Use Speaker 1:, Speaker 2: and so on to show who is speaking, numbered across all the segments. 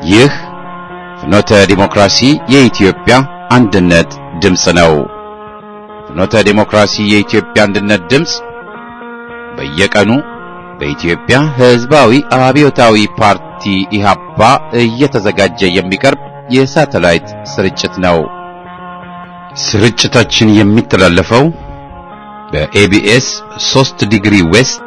Speaker 1: ይህ ፍኖተ ዲሞክራሲ የኢትዮጵያ አንድነት ድምፅ ነው። ፍኖተ ዲሞክራሲ የኢትዮጵያ አንድነት ድምፅ በየቀኑ በኢትዮጵያ ሕዝባዊ አብዮታዊ ፓርቲ ኢህአፓ እየተዘጋጀ የሚቀርብ የሳተላይት ስርጭት ነው። ስርጭታችን የሚተላለፈው በኤቢኤስ 3 ዲግሪ ዌስት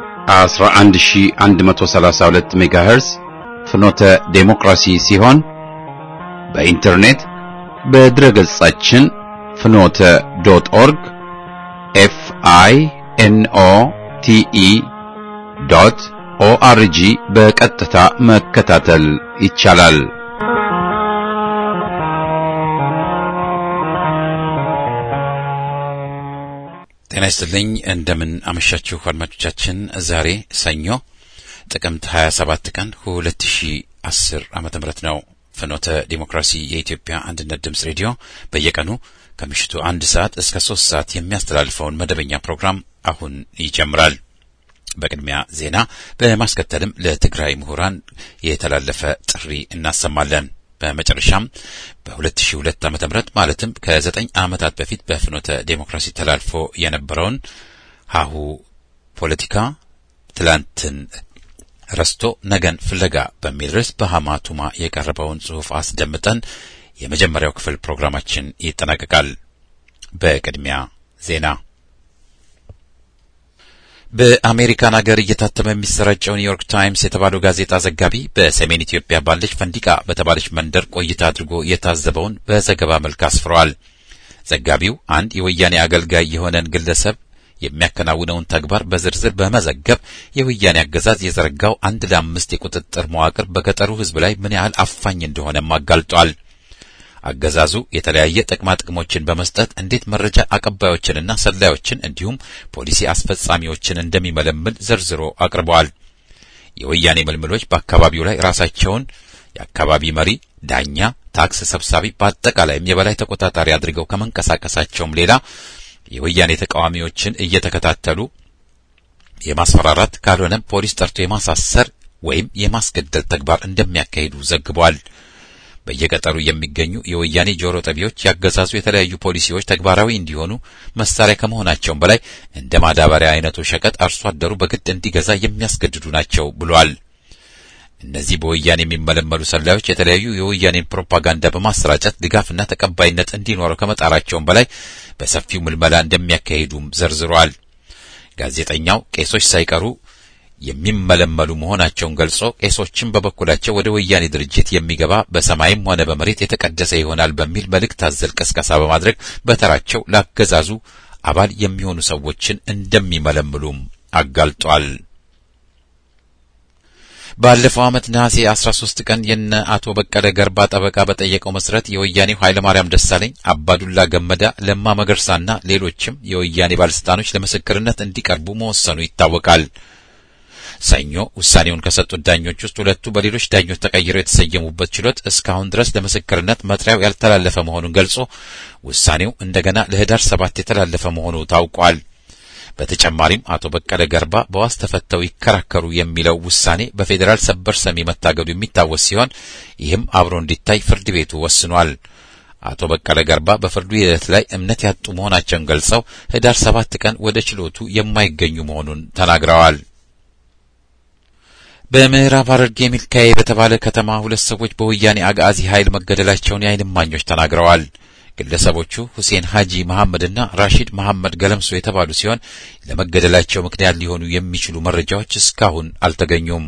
Speaker 1: 11132 ሜጋሄርዝ ፍኖተ ዴሞክራሲ ሲሆን በኢንተርኔት በድረገጻችን ፍኖተ ዶት ኦርግ ኤፍ አይ ኤን ኦ ቲ ኢ ዶት ኦአርጂ በቀጥታ መከታተል ይቻላል። ጤና ይስጥልኝ። እንደምን አመሻችሁ አድማጮቻችን። ዛሬ ሰኞ ጥቅምት 27 ቀን 2010 ዓመተ ምህረት ነው። ፍኖተ ዲሞክራሲ የኢትዮጵያ አንድነት ድምፅ ሬዲዮ በየቀኑ ከምሽቱ አንድ ሰዓት እስከ ሶስት ሰዓት የሚያስተላልፈውን መደበኛ ፕሮግራም አሁን ይጀምራል። በቅድሚያ ዜና፣ በማስከተልም ለትግራይ ምሁራን የተላለፈ ጥሪ እናሰማለን። በመጨረሻም በ2002 ዓ.ም ማለትም ከዘጠኝ ዓመታት በፊት በፍኖተ ዴሞክራሲ ተላልፎ የነበረውን ሀሁ ፖለቲካ ትላንትን ረስቶ ነገን ፍለጋ በሚል ርዕስ በሐማቱማ የቀረበውን ጽሑፍ አስደምጠን የመጀመሪያው ክፍል ፕሮግራማችን ይጠናቀቃል። በቅድሚያ ዜና በአሜሪካን ሀገር እየታተመ የሚሰራጨው ኒውዮርክ ታይምስ የተባለው ጋዜጣ ዘጋቢ በሰሜን ኢትዮጵያ ባለች ፈንዲቃ በተባለች መንደር ቆይታ አድርጎ የታዘበውን በዘገባ መልክ አስፍረዋል። ዘጋቢው አንድ የወያኔ አገልጋይ የሆነን ግለሰብ የሚያከናውነውን ተግባር በዝርዝር በመዘገብ የወያኔ አገዛዝ የዘረጋው አንድ ለአምስት የቁጥጥር መዋቅር በገጠሩ ሕዝብ ላይ ምን ያህል አፋኝ እንደሆነም አጋልጧል። አገዛዙ የተለያየ ጥቅማ ጥቅሞችን በመስጠት እንዴት መረጃ አቀባዮችንና ሰላዮችን እንዲሁም ፖሊሲ አስፈጻሚዎችን እንደሚመለምል ዘርዝሮ አቅርበዋል። የወያኔ ምልምሎች በአካባቢው ላይ ራሳቸውን የአካባቢ መሪ፣ ዳኛ፣ ታክስ ሰብሳቢ፣ በአጠቃላይም የበላይ ተቆጣጣሪ አድርገው ከመንቀሳቀሳቸውም ሌላ የወያኔ ተቃዋሚዎችን እየተከታተሉ የማስፈራራት ካልሆነም ፖሊስ ጠርቶ የማሳሰር ወይም የማስገደል ተግባር እንደሚያካሂዱ ዘግቧል። በየገጠሩ የሚገኙ የወያኔ ጆሮ ጠቢዎች ያገዛዙ የተለያዩ ፖሊሲዎች ተግባራዊ እንዲሆኑ መሳሪያ ከመሆናቸውም በላይ እንደ ማዳበሪያ አይነቱ ሸቀጥ አርሶ አደሩ በግድ እንዲገዛ የሚያስገድዱ ናቸው ብሏል። እነዚህ በወያኔ የሚመለመሉ ሰላዮች የተለያዩ የወያኔን ፕሮፓጋንዳ በማሰራጨት ድጋፍና ተቀባይነት እንዲኖረው ከመጣራቸውም በላይ በሰፊው ምልመላ እንደሚያካሂዱም ዘርዝሯል። ጋዜጠኛው ቄሶች ሳይቀሩ የሚመለመሉ መሆናቸውን ገልጾ ቄሶችም በበኩላቸው ወደ ወያኔ ድርጅት የሚገባ በሰማይም ሆነ በመሬት የተቀደሰ ይሆናል በሚል መልእክት አዘል ቅስቀሳ በማድረግ በተራቸው ላገዛዙ አባል የሚሆኑ ሰዎችን እንደሚመለምሉም አጋልጧል። ባለፈው ዓመት ነሐሴ 13 ቀን የነ አቶ በቀለ ገርባ ጠበቃ በጠየቀው መሰረት የወያኔው ኃይለማርያም ደሳለኝ፣ አባዱላ ገመዳ፣ ለማ መገርሳና ሌሎችም የወያኔ ባለስልጣኖች ለምስክርነት እንዲቀርቡ መወሰኑ ይታወቃል። ሰኞ ውሳኔውን ከሰጡት ዳኞች ውስጥ ሁለቱ በሌሎች ዳኞች ተቀይረው የተሰየሙበት ችሎት እስካሁን ድረስ ለምስክርነት መጥሪያው ያልተላለፈ መሆኑን ገልጾ ውሳኔው እንደገና ለህዳር ሰባት የተላለፈ መሆኑ ታውቋል። በተጨማሪም አቶ በቀለ ገርባ በዋስ ተፈተው ይከራከሩ የሚለው ውሳኔ በፌዴራል ሰበር ሰሚ መታገዱ የሚታወስ ሲሆን ይህም አብሮ እንዲታይ ፍርድ ቤቱ ወስኗል። አቶ በቀለ ገርባ በፍርዱ ሂደት ላይ እምነት ያጡ መሆናቸውን ገልጸው ህዳር ሰባት ቀን ወደ ችሎቱ የማይገኙ መሆኑን ተናግረዋል። በምዕራብ ሐረርጌ ሚልካኤ በተባለ ከተማ ሁለት ሰዎች በወያኔ አጋዚ ኃይል መገደላቸውን የዓይን እማኞች ተናግረዋል። ግለሰቦቹ ሁሴን ሀጂ መሐመድና ራሺድ መሐመድ ገለምሶ የተባሉ ሲሆን ለመገደላቸው ምክንያት ሊሆኑ የሚችሉ መረጃዎች እስካሁን አልተገኙም።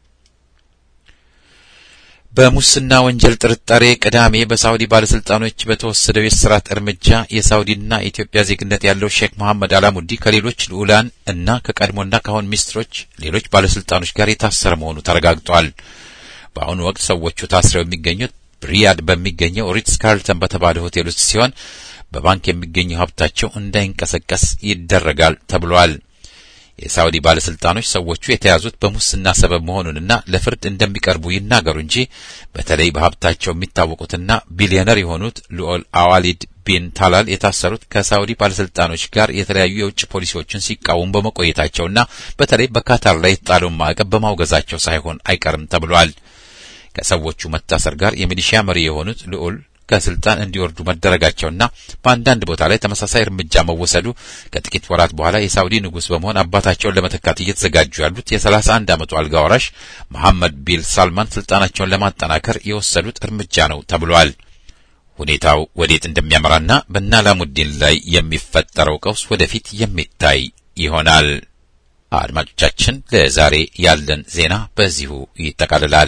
Speaker 1: በሙስና ወንጀል ጥርጣሬ ቅዳሜ በሳውዲ ባለስልጣኖች በተወሰደው የእስራት እርምጃ የሳውዲና የኢትዮጵያ ዜግነት ያለው ሼክ መሐመድ አላሙዲ ከሌሎች ልዑላን እና ከቀድሞና ካሁን ሚኒስትሮች፣ ሌሎች ባለስልጣኖች ጋር የታሰረ መሆኑ ተረጋግጧል። በአሁኑ ወቅት ሰዎቹ ታስረው የሚገኙት ሪያድ በሚገኘው ሪትስ ካርልተን በተባለ ሆቴል ውስጥ ሲሆን በባንክ የሚገኘው ሀብታቸው እንዳይንቀሳቀስ ይደረጋል ተብሏል። የሳውዲ ባለስልጣኖች ሰዎቹ የተያዙት በሙስና ሰበብ መሆኑንና ለፍርድ እንደሚቀርቡ ይናገሩ እንጂ በተለይ በሀብታቸው የሚታወቁትና ቢሊዮነር የሆኑት ልዑል አዋሊድ ቢን ታላል የታሰሩት ከሳውዲ ባለስልጣኖች ጋር የተለያዩ የውጭ ፖሊሲዎችን ሲቃወሙ በመቆየታቸውና በተለይ በካታር ላይ የተጣለውን ማዕቀብ በማውገዛቸው ሳይሆን አይቀርም ተብሏል። ከሰዎቹ መታሰር ጋር የሚሊሺያ መሪ የሆኑት ልዑል ከስልጣን እንዲወርዱ መደረጋቸውና በአንዳንድ ቦታ ላይ ተመሳሳይ እርምጃ መወሰዱ ከጥቂት ወራት በኋላ የሳውዲ ንጉሥ በመሆን አባታቸውን ለመተካት እየተዘጋጁ ያሉት የሰላሳ አንድ ዓመቱ አልጋ ወራሽ መሐመድ ቢን ሳልማን ስልጣናቸውን ለማጠናከር የወሰዱት እርምጃ ነው ተብሏል። ሁኔታው ወዴት እንደሚያመራና በእነ አላሙዲን ላይ የሚፈጠረው ቀውስ ወደፊት የሚታይ ይሆናል። አድማጮቻችን፣ ለዛሬ ያለን ዜና በዚሁ ይጠቃልላል።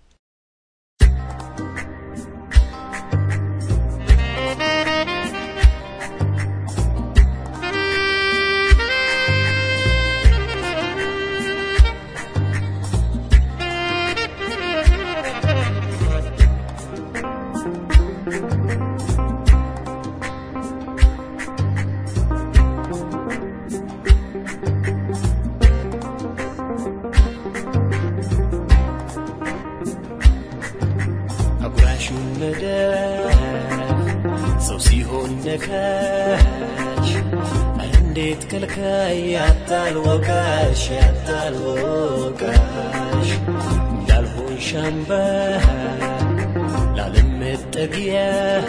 Speaker 2: ሰው ሲሆን ነካሽ እንዴት ከልካይ ያታል ወቃሽ ያታል ወቃሽ እንዳልሆን ሻምባ ላለም መጠጊያ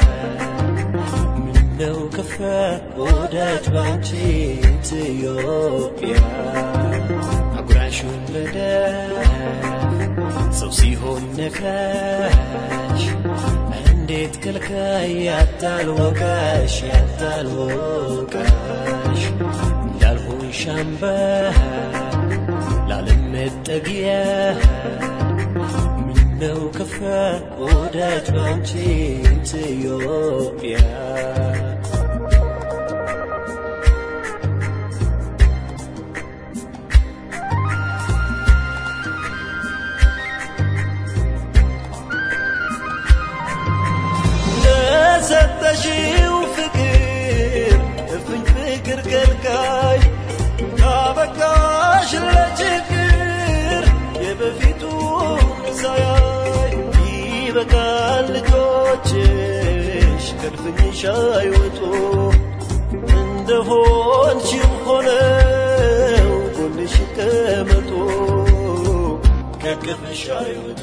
Speaker 2: ምነው ከፋ ወዳጅ ባንቺ ኢትዮጵያ አጉራሹን መዳፍ ሰው ሲሆን ነካሽ እንዴት ከልካይ ያታል ወቃሽ ያታል ወቃሽ እንዳልሆን ሻምባ ላለም መጠጊያ ምነው ከፋ ወዳጅ ባንቺ ኢትዮጵያ ለሰጠሽው ፍቅር እፍኝ ፍቅር ከልካይ ካበቃሽ ለችግር የበፊቱን ሳያይ ይበቃል ልጆችሽ ከድፍኝሽ አይወጡ እንደሆንሽም ሆነው ጎንሽ ይቀመጡ ከቅፍሽ አይወጡ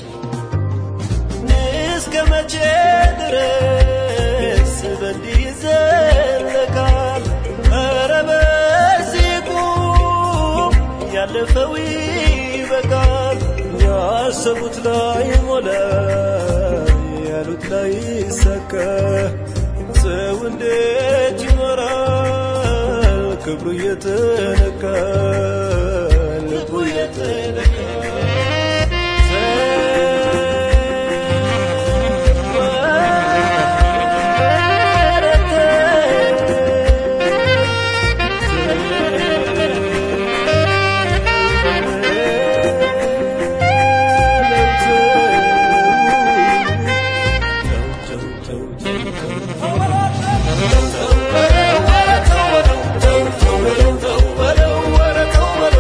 Speaker 2: እስከ መቼ ድረስ በእንዲህ ይዘለቃል? ኧረ በዚህ ቁም፣ ያለፈው ይበቃል። ያሰቡት ላይ ሞላ፣ ያሉት ላይ ይሳካ። ሰው እንዴት ይኖራል? ክብሩ እየተነካ ልቡ እየተነካ Thank you.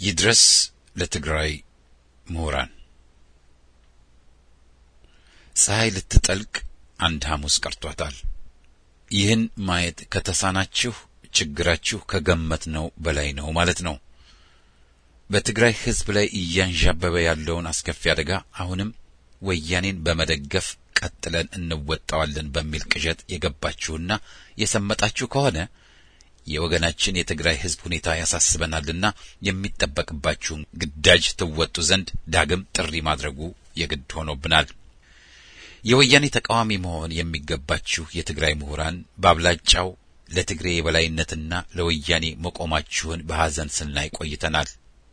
Speaker 1: ይድረስ ለትግራይ ምሁራን። ፀሐይ ልትጠልቅ አንድ ሐሙስ ቀርቷታል። ይህን ማየት ከተሳናችሁ ችግራችሁ ከገመትነው በላይ ነው ማለት ነው። በትግራይ ሕዝብ ላይ እያንዣበበ ያለውን አስከፊ አደጋ አሁንም ወያኔን በመደገፍ ቀጥለን እንወጣዋለን በሚል ቅዠት የገባችሁና የሰመጣችሁ ከሆነ የወገናችን የትግራይ ሕዝብ ሁኔታ ያሳስበናልና የሚጠበቅባችሁን ግዳጅ ትወጡ ዘንድ ዳግም ጥሪ ማድረጉ የግድ ሆኖብናል። የወያኔ ተቃዋሚ መሆን የሚገባችሁ የትግራይ ምሁራን በአብላጫው ለትግሬ የበላይነትና ለወያኔ መቆማችሁን በሐዘን ስናይ ቆይተናል።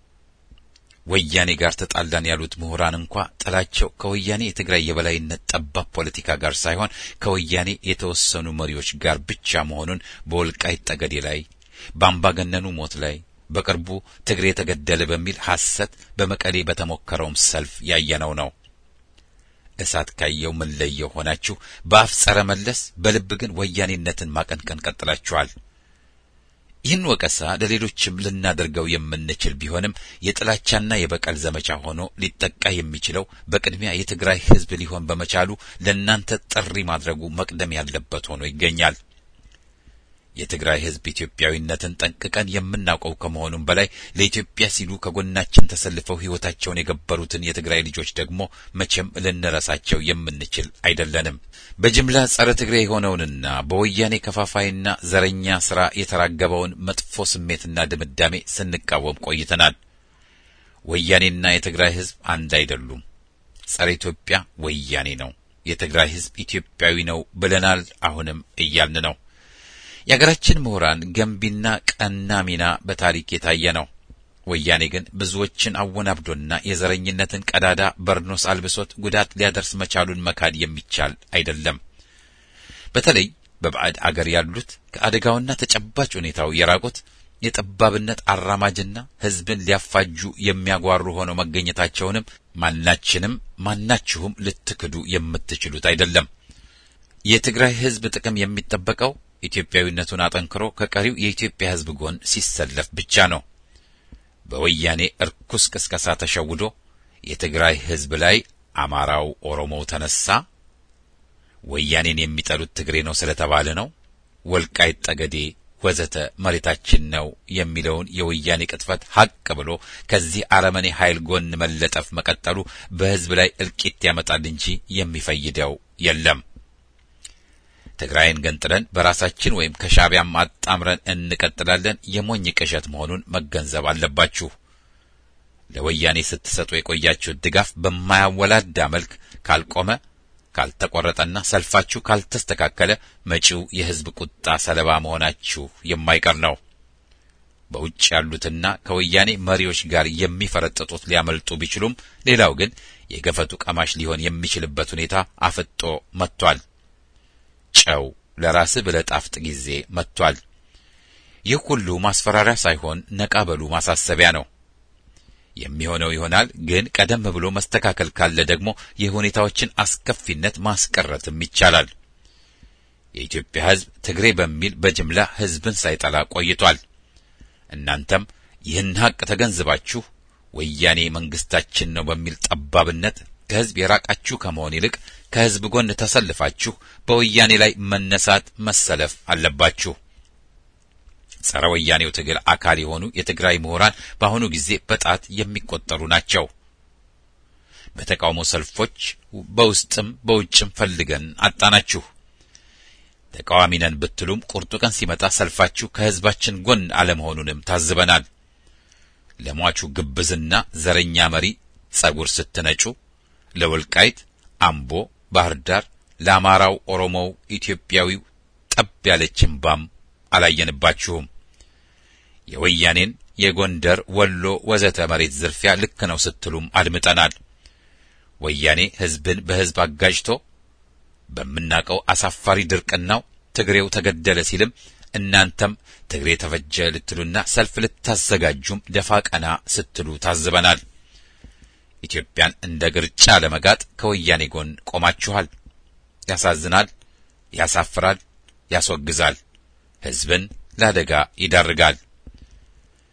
Speaker 1: ወያኔ ጋር ተጣላን ያሉት ምሁራን እንኳ ጥላቸው ከወያኔ የትግራይ የበላይነት ጠባብ ፖለቲካ ጋር ሳይሆን ከወያኔ የተወሰኑ መሪዎች ጋር ብቻ መሆኑን በወልቃይት ጠገዴ ላይ፣ በአምባገነኑ ሞት ላይ፣ በቅርቡ ትግሬ ተገደለ በሚል ሐሰት በመቀሌ በተሞከረውም ሰልፍ ያየነው ነው። እሳት ካየው ምን ለየው ሆናችሁ በአፍ ጸረ መለስ በልብ ግን ወያኔነትን ማቀንቀን ቀጥላችኋል። ይህን ወቀሳ ለሌሎችም ልናደርገው የምንችል ቢሆንም የጥላቻና የበቀል ዘመቻ ሆኖ ሊጠቃ የሚችለው በቅድሚያ የትግራይ ሕዝብ ሊሆን በመቻሉ ለእናንተ ጥሪ ማድረጉ መቅደም ያለበት ሆኖ ይገኛል። የትግራይ ሕዝብ ኢትዮጵያዊነትን ጠንቅቀን የምናውቀው ከመሆኑም በላይ ለኢትዮጵያ ሲሉ ከጎናችን ተሰልፈው ሕይወታቸውን የገበሩትን የትግራይ ልጆች ደግሞ መቼም ልንረሳቸው የምንችል አይደለንም። በጅምላ ጸረ ትግሬ የሆነውንና በወያኔ ከፋፋይና ዘረኛ ሥራ የተራገበውን መጥፎ ስሜትና ድምዳሜ ስንቃወም ቆይተናል። ወያኔና የትግራይ ሕዝብ አንድ አይደሉም። ጸረ ኢትዮጵያ ወያኔ ነው፣ የትግራይ ሕዝብ ኢትዮጵያዊ ነው ብለናል። አሁንም እያልን ነው። የአገራችን ምሁራን ገንቢና ቀና ሚና በታሪክ የታየ ነው። ወያኔ ግን ብዙዎችን አወናብዶና የዘረኝነትን ቀዳዳ በርኖስ አልብሶት ጉዳት ሊያደርስ መቻሉን መካድ የሚቻል አይደለም። በተለይ በባዕድ አገር ያሉት ከአደጋውና ተጨባጭ ሁኔታው የራቁት የጠባብነት አራማጅና ሕዝብን ሊያፋጁ የሚያጓሩ ሆነው መገኘታቸውንም ማናችንም ማናችሁም ልትክዱ የምትችሉት አይደለም። የትግራይ ሕዝብ ጥቅም የሚጠበቀው ኢትዮጵያዊነቱን አጠንክሮ ከቀሪው የኢትዮጵያ ሕዝብ ጎን ሲሰለፍ ብቻ ነው። በወያኔ እርኩስ ቅስቀሳ ተሸውዶ የትግራይ ሕዝብ ላይ አማራው ኦሮሞው ተነሳ፣ ወያኔን የሚጠሉት ትግሬ ነው ስለተባለ ነው፣ ወልቃይት ጠገዴ ወዘተ መሬታችን ነው የሚለውን የወያኔ ቅጥፈት ሀቅ ብሎ ከዚህ አረመኔ ኃይል ጎን መለጠፍ መቀጠሉ በሕዝብ ላይ እልቂት ያመጣል እንጂ የሚፈይደው የለም። ትግራይን ገንጥለን በራሳችን ወይም ከሻዕቢያም አጣምረን እንቀጥላለን የሞኝ ቅዠት መሆኑን መገንዘብ አለባችሁ። ለወያኔ ስትሰጡ የቆያችሁት ድጋፍ በማያወላዳ መልክ ካልቆመ ካልተቆረጠና ሰልፋችሁ ካልተስተካከለ መጪው የሕዝብ ቁጣ ሰለባ መሆናችሁ የማይቀር ነው። በውጭ ያሉትና ከወያኔ መሪዎች ጋር የሚፈረጥጡት ሊያመልጡ ቢችሉም፣ ሌላው ግን የገፈቱ ቀማሽ ሊሆን የሚችልበት ሁኔታ አፍጦ መጥቷል። ጨው ለራስህ ብለህ ጣፍጥ ጊዜ መጥቷል። ይህ ሁሉ ማስፈራሪያ ሳይሆን ነቃ በሉ ማሳሰቢያ ነው። የሚሆነው ይሆናል። ግን ቀደም ብሎ መስተካከል ካለ ደግሞ የሁኔታዎችን አስከፊነት ማስቀረትም ይቻላል። የኢትዮጵያ ሕዝብ ትግሬ በሚል በጅምላ ሕዝብን ሳይጠላ ቆይቷል። እናንተም ይህን ሀቅ ተገንዝባችሁ ወያኔ መንግስታችን ነው በሚል ጠባብነት ከሕዝብ የራቃችሁ ከመሆን ይልቅ ከሕዝብ ጎን ተሰልፋችሁ በወያኔ ላይ መነሳት መሰለፍ አለባችሁ። ጸረ ወያኔው ትግል አካል የሆኑ የትግራይ ምሁራን በአሁኑ ጊዜ በጣት የሚቆጠሩ ናቸው። በተቃውሞ ሰልፎች በውስጥም በውጭም ፈልገን አጣናችሁ። ተቃዋሚ ነን ብትሉም ቁርጡ ቀን ሲመጣ ሰልፋችሁ ከሕዝባችን ጎን አለመሆኑንም ታዝበናል። ለሟቹ ግብዝና ዘረኛ መሪ ጸጉር ስትነጩ ለወልቃይት፣ አምቦ፣ ባህር ዳር ለአማራው፣ ኦሮሞው፣ ኢትዮጵያዊው ጠብ ያለች እምባም አላየንባችሁም። የወያኔን የጎንደር፣ ወሎ ወዘተ መሬት ዝርፊያ ልክ ነው ስትሉም አድምጠናል። ወያኔ ሕዝብን በሕዝብ አጋጅቶ በምናቀው አሳፋሪ ድርቅናው ትግሬው ተገደለ ሲልም እናንተም ትግሬ ተፈጀ ልትሉና ሰልፍ ልታዘጋጁም ደፋ ቀና ስትሉ ታዝበናል። ኢትዮጵያን እንደ ግርጫ ለመጋጥ ከወያኔ ጎን ቆማችኋል። ያሳዝናል፣ ያሳፍራል፣ ያስወግዛል፣ ሕዝብን ለአደጋ ይዳርጋል።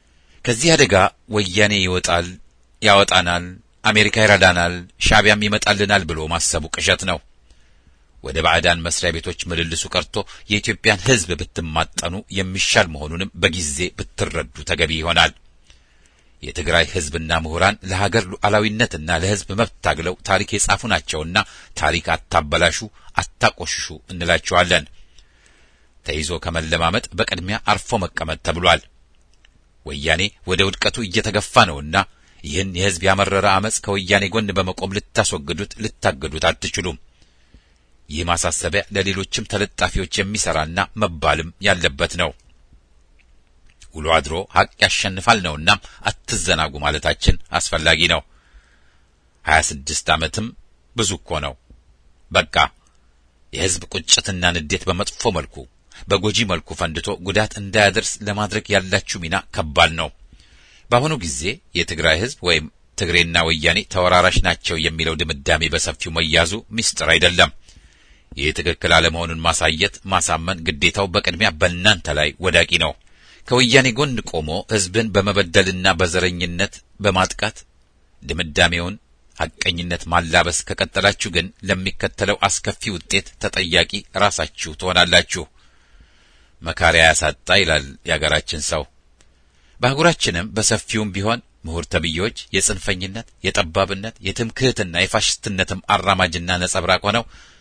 Speaker 1: ከዚህ አደጋ ወያኔ ይወጣል፣ ያወጣናል፣ አሜሪካ ይረዳናል፣ ሻዕቢያም ይመጣልናል ብሎ ማሰቡ ቅዠት ነው። ወደ ባዕዳን መስሪያ ቤቶች ምልልሱ ቀርቶ የኢትዮጵያን ሕዝብ ብትማጠኑ የሚሻል መሆኑንም በጊዜ ብትረዱ ተገቢ ይሆናል። የትግራይ ሕዝብና ምሁራን ለሀገር ሉዓላዊነትና ለሕዝብ መብት ታግለው ታሪክ የጻፉ ናቸውና ታሪክ አታበላሹ፣ አታቆሽሹ እንላቸዋለን። ተይዞ ከመለማመጥ በቅድሚያ አርፎ መቀመጥ ተብሏል። ወያኔ ወደ ውድቀቱ እየተገፋ ነውና ይህን የሕዝብ ያመረረ አመፅ ከወያኔ ጎን በመቆም ልታስወግዱት፣ ልታገዱት አትችሉም። ይህ ማሳሰቢያ ለሌሎችም ተለጣፊዎች የሚሰራና መባልም ያለበት ነው። ውሎ አድሮ ሀቅ ያሸንፋል ነውና አትዘናጉ ማለታችን አስፈላጊ ነው። ሀያ ስድስት ዓመትም ብዙ እኮ ነው። በቃ የሕዝብ ቁጭትና ንዴት በመጥፎ መልኩ በጎጂ መልኩ ፈንድቶ ጉዳት እንዳያደርስ ለማድረግ ያላችሁ ሚና ከባድ ነው። በአሁኑ ጊዜ የትግራይ ሕዝብ ወይም ትግሬና ወያኔ ተወራራሽ ናቸው የሚለው ድምዳሜ በሰፊው መያዙ ምስጢር አይደለም። ይህ ትክክል አለመሆኑን ማሳየት፣ ማሳመን ግዴታው በቅድሚያ በእናንተ ላይ ወዳቂ ነው። ከወያኔ ጎን ቆሞ ሕዝብን በመበደልና በዘረኝነት በማጥቃት ድምዳሜውን ሐቀኝነት ማላበስ ከቀጠላችሁ ግን ለሚከተለው አስከፊ ውጤት ተጠያቂ ራሳችሁ ትሆናላችሁ። መካሪያ ያሳጣ ይላል የአገራችን ሰው። በአህጉራችንም በሰፊውም ቢሆን ምሁር ተብዬዎች የጽንፈኝነት፣ የጠባብነት፣ የትምክህትና የፋሽስትነትም አራማጅና ነጸብራቅ ሆነው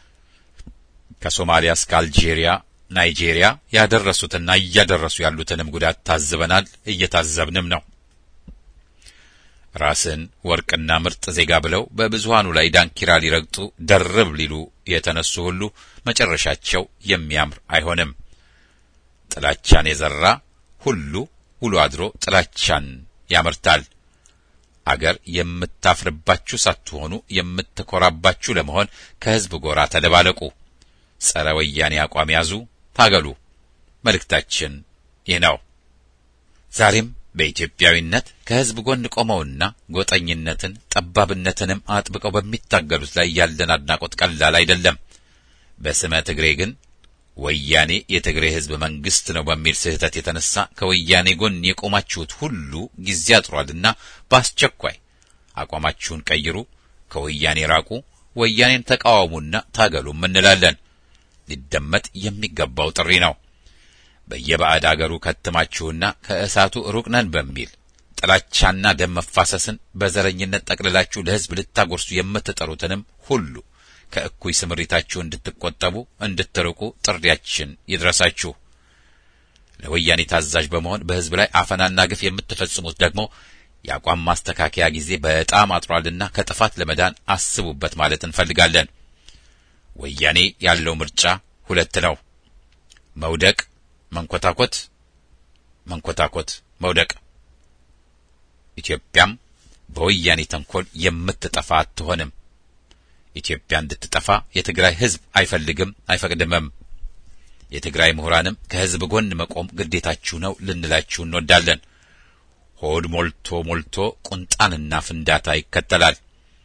Speaker 1: ከሶማሊያ እስከ አልጄሪያ ናይጄሪያ ያደረሱትና እያደረሱ ያሉትንም ጉዳት ታዝበናል፣ እየታዘብንም ነው። ራስን ወርቅና ምርጥ ዜጋ ብለው በብዙሃኑ ላይ ዳንኪራ ሊረግጡ ደርብ ሊሉ የተነሱ ሁሉ መጨረሻቸው የሚያምር አይሆንም። ጥላቻን የዘራ ሁሉ ውሎ አድሮ ጥላቻን ያመርታል። አገር የምታፍርባችሁ ሳትሆኑ የምትኮራባችሁ ለመሆን ከሕዝብ ጎራ ተደባለቁ። ጸረ ወያኔ አቋም ያዙ፣ ታገሉ። መልእክታችን ይህ ነው። ዛሬም በኢትዮጵያዊነት ከሕዝብ ጎን ቆመውና ጎጠኝነትን ጠባብነትንም አጥብቀው በሚታገሉት ላይ ያለን አድናቆት ቀላል አይደለም። በስመ ትግሬ ግን ወያኔ የትግሬ ሕዝብ መንግስት ነው በሚል ስህተት የተነሳ ከወያኔ ጎን የቆማችሁት ሁሉ ጊዜ አጥሯልና በአስቸኳይ አቋማችሁን ቀይሩ፣ ከወያኔ ራቁ፣ ወያኔን ተቃወሙና ታገሉም እንላለን። ሊደመጥ የሚገባው ጥሪ ነው። በየባዕድ አገሩ ከትማችሁና ከእሳቱ ሩቅ ነን በሚል ጥላቻና ደም መፋሰስን በዘረኝነት ጠቅልላችሁ ለሕዝብ ልታጎርሱ የምትጠሩትንም ሁሉ ከእኩይ ስምሪታችሁ እንድትቆጠቡ እንድትርቁ ጥሪያችን ይድረሳችሁ። ለወያኔ ታዛዥ በመሆን በሕዝብ ላይ አፈናና ግፍ የምትፈጽሙት ደግሞ የአቋም ማስተካከያ ጊዜ በጣም አጥሯልና ከጥፋት ለመዳን አስቡበት ማለት እንፈልጋለን። ወያኔ ያለው ምርጫ ሁለት ነው። መውደቅ፣ መንኮታኮት፣ መንኮታኮት፣ መውደቅ። ኢትዮጵያም በወያኔ ተንኮል የምትጠፋ አትሆንም። ኢትዮጵያ እንድትጠፋ የትግራይ ሕዝብ አይፈልግም አይፈቅድምም። የትግራይ ምሁራንም ከሕዝብ ጎን መቆም ግዴታችሁ ነው ልንላችሁ እንወዳለን። ሆድ ሞልቶ ሞልቶ ቁንጣንና ፍንዳታ ይከተላል።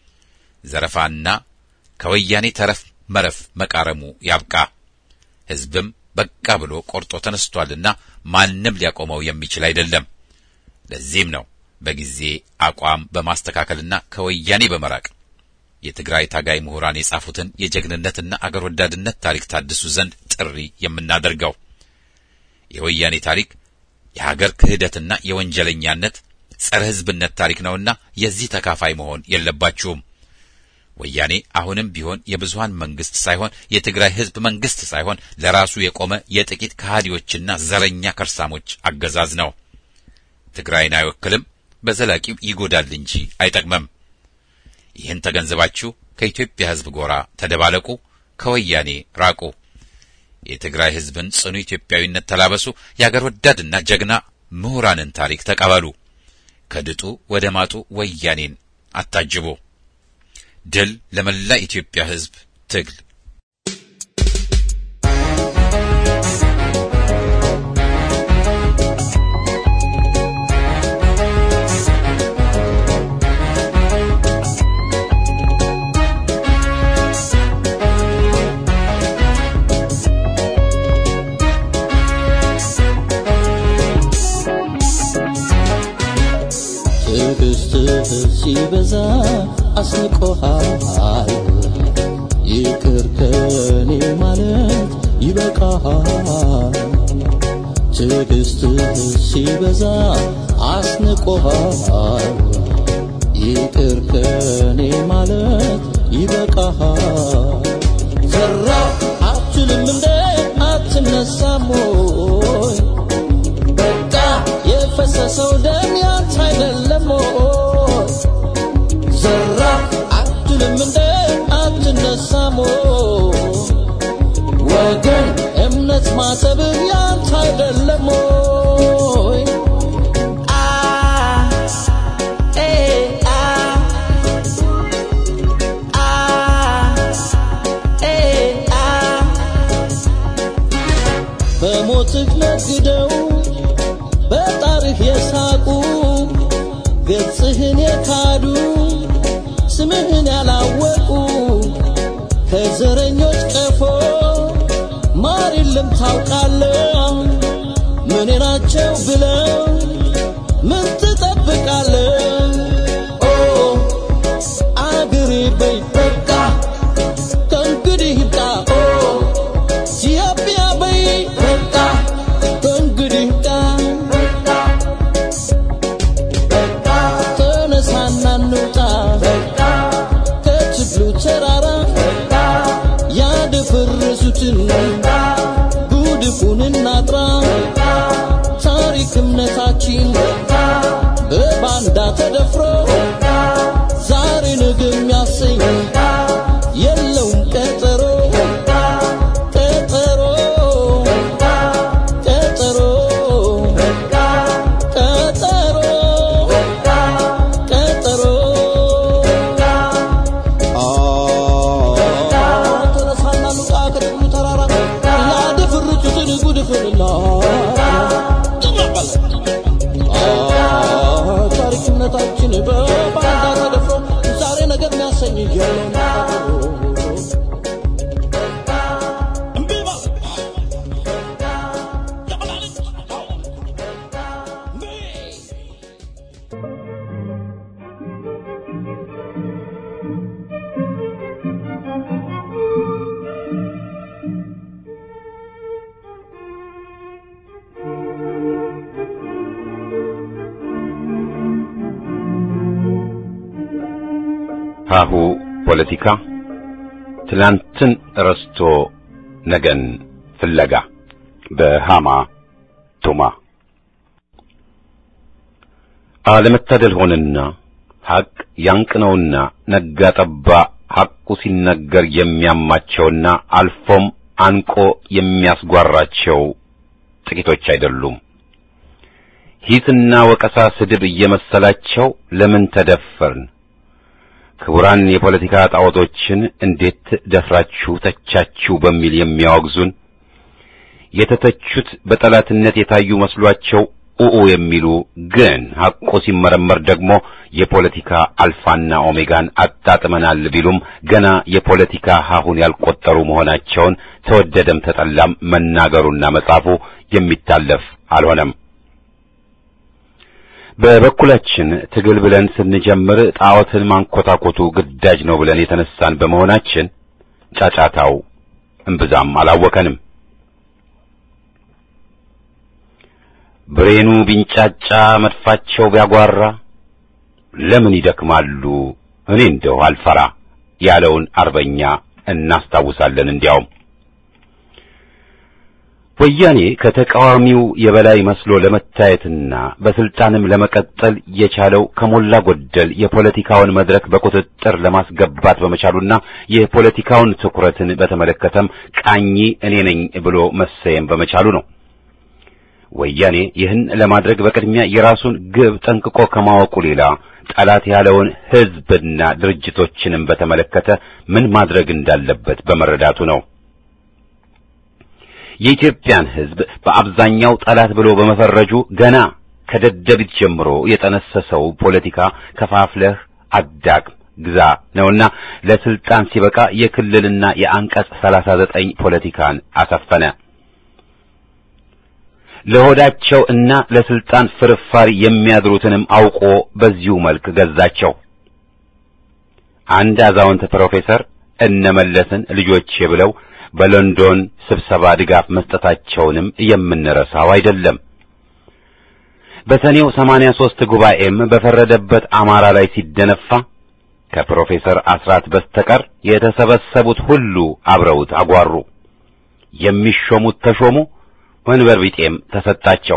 Speaker 1: ዘረፋና ከወያኔ ተረፍ መረፍ መቃረሙ ያብቃ። ሕዝብም በቃ ብሎ ቆርጦ ተነስቷልና ማንም ሊያቆመው የሚችል አይደለም። ለዚህም ነው በጊዜ አቋም በማስተካከልና ከወያኔ በመራቅ የትግራይ ታጋይ ምሁራን የጻፉትን የጀግንነትና አገር ወዳድነት ታሪክ ታድሱ ዘንድ ጥሪ የምናደርገው። የወያኔ ታሪክ የሀገር ክህደትና የወንጀለኛነት ጸረ ሕዝብነት ታሪክ ነውና የዚህ ተካፋይ መሆን የለባችሁም። ወያኔ አሁንም ቢሆን የብዙሃን መንግስት ሳይሆን የትግራይ ሕዝብ መንግስት ሳይሆን ለራሱ የቆመ የጥቂት ከሃዲዎችና ዘረኛ ከርሳሞች አገዛዝ ነው። ትግራይን አይወክልም፣ በዘላቂው ይጎዳል እንጂ አይጠቅመም። ይህን ተገንዝባችሁ ከኢትዮጵያ ሕዝብ ጎራ ተደባለቁ፣ ከወያኔ ራቁ። የትግራይ ሕዝብን ጽኑ ኢትዮጵያዊነት ተላበሱ። የአገር ወዳድና ጀግና ምሁራንን ታሪክ ተቀበሉ። ከድጡ ወደ ማጡ ወያኔን አታጅቡ። ድል ለመላ ኢትዮጵያ ሕዝብ ትግል
Speaker 3: ትዕግስትህ ሲበዛ አስንቆሃል ይቅር ከኔ ማለት ይበቃሃል ትዕግስትህ ሲበዛ አስንቆሃል ይቅር ከኔ ማለት ይበቃሃል ፈራ አትልም እንደ አትነሳም ወይ በቃ የፈሰሰው ደም ያንተ አይደለም ወይ ዘራ አትልም እንደ አትነሳም ወይ ወገን እምነት ማሰብህ ያንተ አይደለም ወይ አ ኤ አ አ ኤ አ በሞትህ ነግደው በጣርህ የሳቁ ገጽህን የካዱ ስምህን ያላወቁ ከዘረኞች ቀፎ ማር የለም ታውቃለህ ምን ናቸው ብለው ምን ትጠብቃለህ ኦ አገሬ በይ በቃ ከእንግዲህ ይብቃ ኦ ኢትዮጵያ በይ በቃ ከእንግዲህ ይብቃ ተነሳና እንውጣ ከትግሉ ተራራ ያደፈረሱትን ጉድፉን እናጥራ ታሪክ እምነታችን በባንዳ ተደፍሮ ዛሬ ነገ የሚያሰኝ የለውም ቀጠሮ ቀጠሮ ቀጠሮ ቀጠሮ ቀጠሮ ተነሳና ሉቃ ከጥቅሉ ተራራ ያደፈረሱትን ጉድፍንና ታሪክ እምነታችን በባንዳ ተደፍሮ ዛሬ ነገር የሚያሰኝ የለውም እምቢ ማለት
Speaker 1: ሀሁ ፖለቲካ ትላንትን ረስቶ ነገን ፍለጋ በሃማ ቱማ አለመታደል ሆነና ሐቅ ያንቅነውና ነጋ ጠባ ሐቁ ሲነገር የሚያማቸውና አልፎም አንቆ የሚያስጓራቸው ጥቂቶች አይደሉም። ሂስና ወቀሳ ስድብ እየመሰላቸው ለምን ተደፈርን? ክቡራን የፖለቲካ ጣዖቶችን እንዴት ደፍራችሁ ተቻችሁ በሚል የሚያወግዙን የተተቹት በጠላትነት የታዩ መስሏቸው ኡኡ የሚሉ ግን ሐቁ ሲመረመር ደግሞ የፖለቲካ አልፋና ኦሜጋን አጣጥመናል ቢሉም ገና የፖለቲካ ሀሁን ያልቆጠሩ መሆናቸውን ተወደደም ተጠላም መናገሩና መጻፉ የሚታለፍ አልሆነም። በበኩላችን ትግል ብለን ስንጀምር ጣዖትን ማንኮታኮቱ ግዳጅ ነው ብለን የተነሳን በመሆናችን ጫጫታው እምብዛም አላወከንም። ብሬኑ ቢንጫጫ መድፋቸው ቢያጓራ ለምን ይደክማሉ እኔ እንደው አልፈራ ያለውን አርበኛ እናስታውሳለን። እንዲያውም ወያኔ ከተቃዋሚው የበላይ መስሎ ለመታየትና በስልጣንም ለመቀጠል የቻለው ከሞላ ጎደል የፖለቲካውን መድረክ በቁጥጥር ለማስገባት በመቻሉና የፖለቲካውን ትኩረትን በተመለከተም ቃኝ እኔ ነኝ ብሎ መሰየም በመቻሉ ነው። ወያኔ ይህን ለማድረግ በቅድሚያ የራሱን ግብ ጠንቅቆ ከማወቁ ሌላ ጠላት ያለውን ሕዝብና ድርጅቶችንም በተመለከተ ምን ማድረግ እንዳለበት በመረዳቱ ነው። የኢትዮጵያን ሕዝብ በአብዛኛው ጠላት ብሎ በመፈረጁ ገና ከደደቢት ጀምሮ የጠነሰሰው ፖለቲካ ከፋፍለህ አዳግም ግዛ ነውና ለስልጣን ሲበቃ የክልልና የአንቀጽ 39 ፖለቲካን አሰፈነ።
Speaker 4: ለሆዳቸው እና ለስልጣን ፍርፋሪ የሚያድሩትንም አውቆ በዚሁ መልክ ገዛቸው። አንድ አዛውንት ፕሮፌሰር እነመለስን ልጆቼ ብለው በሎንዶን ስብሰባ ድጋፍ መስጠታቸውንም የምንረሳው አይደለም። በሰኔው 83 ጉባኤም በፈረደበት አማራ ላይ ሲደነፋ ከፕሮፌሰር አስራት በስተቀር የተሰበሰቡት ሁሉ አብረውት አጓሩ። የሚሾሙት ተሾሙ፣ ወንበር ቢጤም ተሰጣቸው።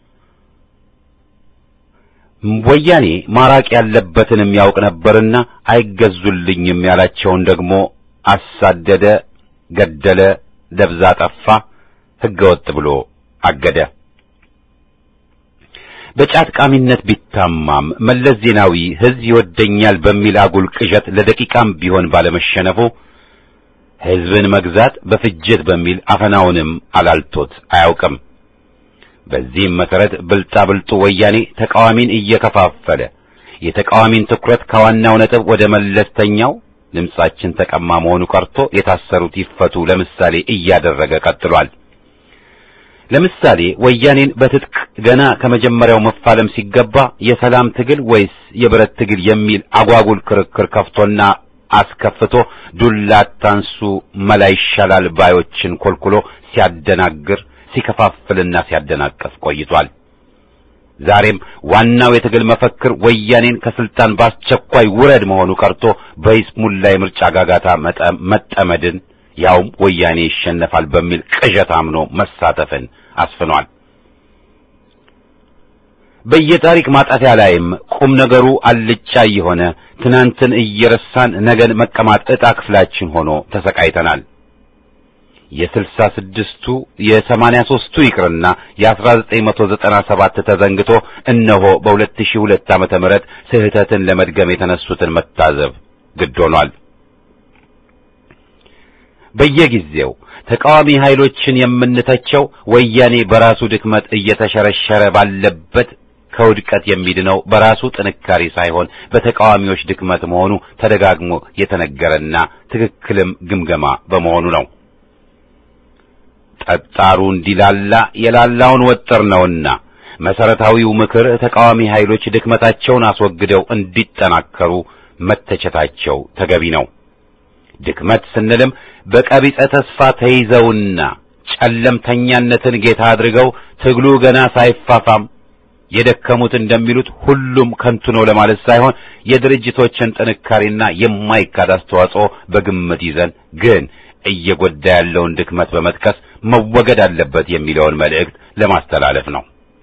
Speaker 4: ወያኔ ማራቅ ያለበትንም ያውቅ ነበርና አይገዙልኝም ያላቸውን ደግሞ አሳደደ፣ ገደለ፣ ደብዛ ጠፋ፣ ሕገወጥ ብሎ አገደ። በጫት ቃሚነት ቢታማም መለስ ዜናዊ ሕዝብ ይወደኛል በሚል አጉል ቅዠት ለደቂቃም ቢሆን ባለመሸነፉ ሕዝብን መግዛት በፍጅት በሚል አፈናውንም አላልቶት አያውቅም። በዚህም መሰረት ብልጣብልጡ ወያኔ ተቃዋሚን እየከፋፈለ የተቃዋሚን ትኩረት ከዋናው ነጥብ ወደ መለስተኛው ድምጻችን ተቀማ መሆኑ ቀርቶ የታሰሩት ይፈቱ ለምሳሌ እያደረገ ቀጥሏል። ለምሳሌ ወያኔን በትጥቅ ገና ከመጀመሪያው መፋለም ሲገባ የሰላም ትግል ወይስ የብረት ትግል የሚል አጓጉል ክርክር ከፍቶና አስከፍቶ ዱላ አታንሱ መላ ይሻላል ባዮችን ኮልኩሎ ሲያደናግር ሲከፋፍልና ሲያደናቀፍ ቆይቷል። ዛሬም ዋናው የትግል መፈክር ወያኔን ከስልጣን በአስቸኳይ ውረድ መሆኑ ቀርቶ በይስሙላ የምርጫ ጋጋታ መጠመድን ያውም ወያኔ ይሸነፋል በሚል ቅዠት አምኖ መሳተፍን አስፍኗል። በየታሪክ ማጣፊያ ላይም ቁም ነገሩ አልጫ የሆነ ትናንትን እየረሳን ነገን መቀማት ዕጣ ክፍላችን ሆኖ ተሰቃይተናል። የስልሳ ስድስቱ የሰማንያ ሦስቱ ይቅርና የአስራ ዘጠኝ መቶ ዘጠና ሰባት ተዘንግቶ እነሆ በሁለት ሺህ ሁለት ዓመተ ምህረት ስህተትን ለመድገም የተነሱትን መታዘብ ግድ ሆኗል። በየጊዜው ተቃዋሚ ኃይሎችን የምንተቸው ወያኔ በራሱ ድክመት እየተሸረሸረ ባለበት ከውድቀት የሚድነው በራሱ ጥንካሬ ሳይሆን በተቃዋሚዎች ድክመት መሆኑ ተደጋግሞ የተነገረና ትክክልም ግምገማ በመሆኑ ነው። ጠጣሩ እንዲላላ የላላውን ወጥር ነውና መሰረታዊው ምክር ተቃዋሚ ኃይሎች ድክመታቸውን አስወግደው እንዲጠናከሩ መተቸታቸው ተገቢ ነው። ድክመት ስንልም በቀቢጸ ተስፋ ተይዘውና ጨለምተኛነትን ጌታ አድርገው ትግሉ ገና ሳይፋፋም የደከሙት እንደሚሉት ሁሉም ከንቱ ነው ለማለት ሳይሆን የድርጅቶችን ጥንካሬና የማይካድ አስተዋጽኦ በግምት ይዘን ግን እየጎዳ ያለውን ድክመት በመጥቀስ መወገድ አለበት የሚለውን መልእክት ለማስተላለፍ ነው።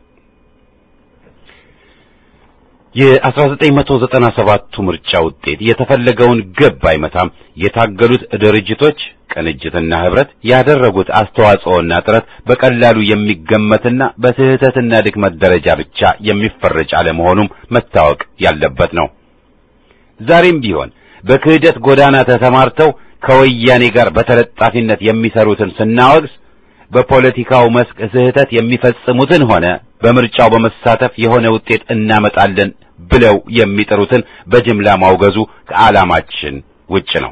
Speaker 4: የ1997ቱ ምርጫ ውጤት የተፈለገውን ግብ አይመታም። የታገሉት ድርጅቶች ቅንጅትና ህብረት ያደረጉት አስተዋጽኦና ጥረት በቀላሉ የሚገመትና በስህተትና ድክመት ደረጃ ብቻ የሚፈረጅ አለመሆኑም መታወቅ ያለበት ነው። ዛሬም ቢሆን በክህደት ጎዳና ተሰማርተው ከወያኔ ጋር በተለጣፊነት የሚሰሩትን ስናወግዝ በፖለቲካው መስክ ስህተት የሚፈጽሙትን ሆነ በምርጫው በመሳተፍ የሆነ ውጤት እናመጣለን ብለው የሚጥሩትን በጅምላ ማውገዙ ከዓላማችን ውጭ ነው።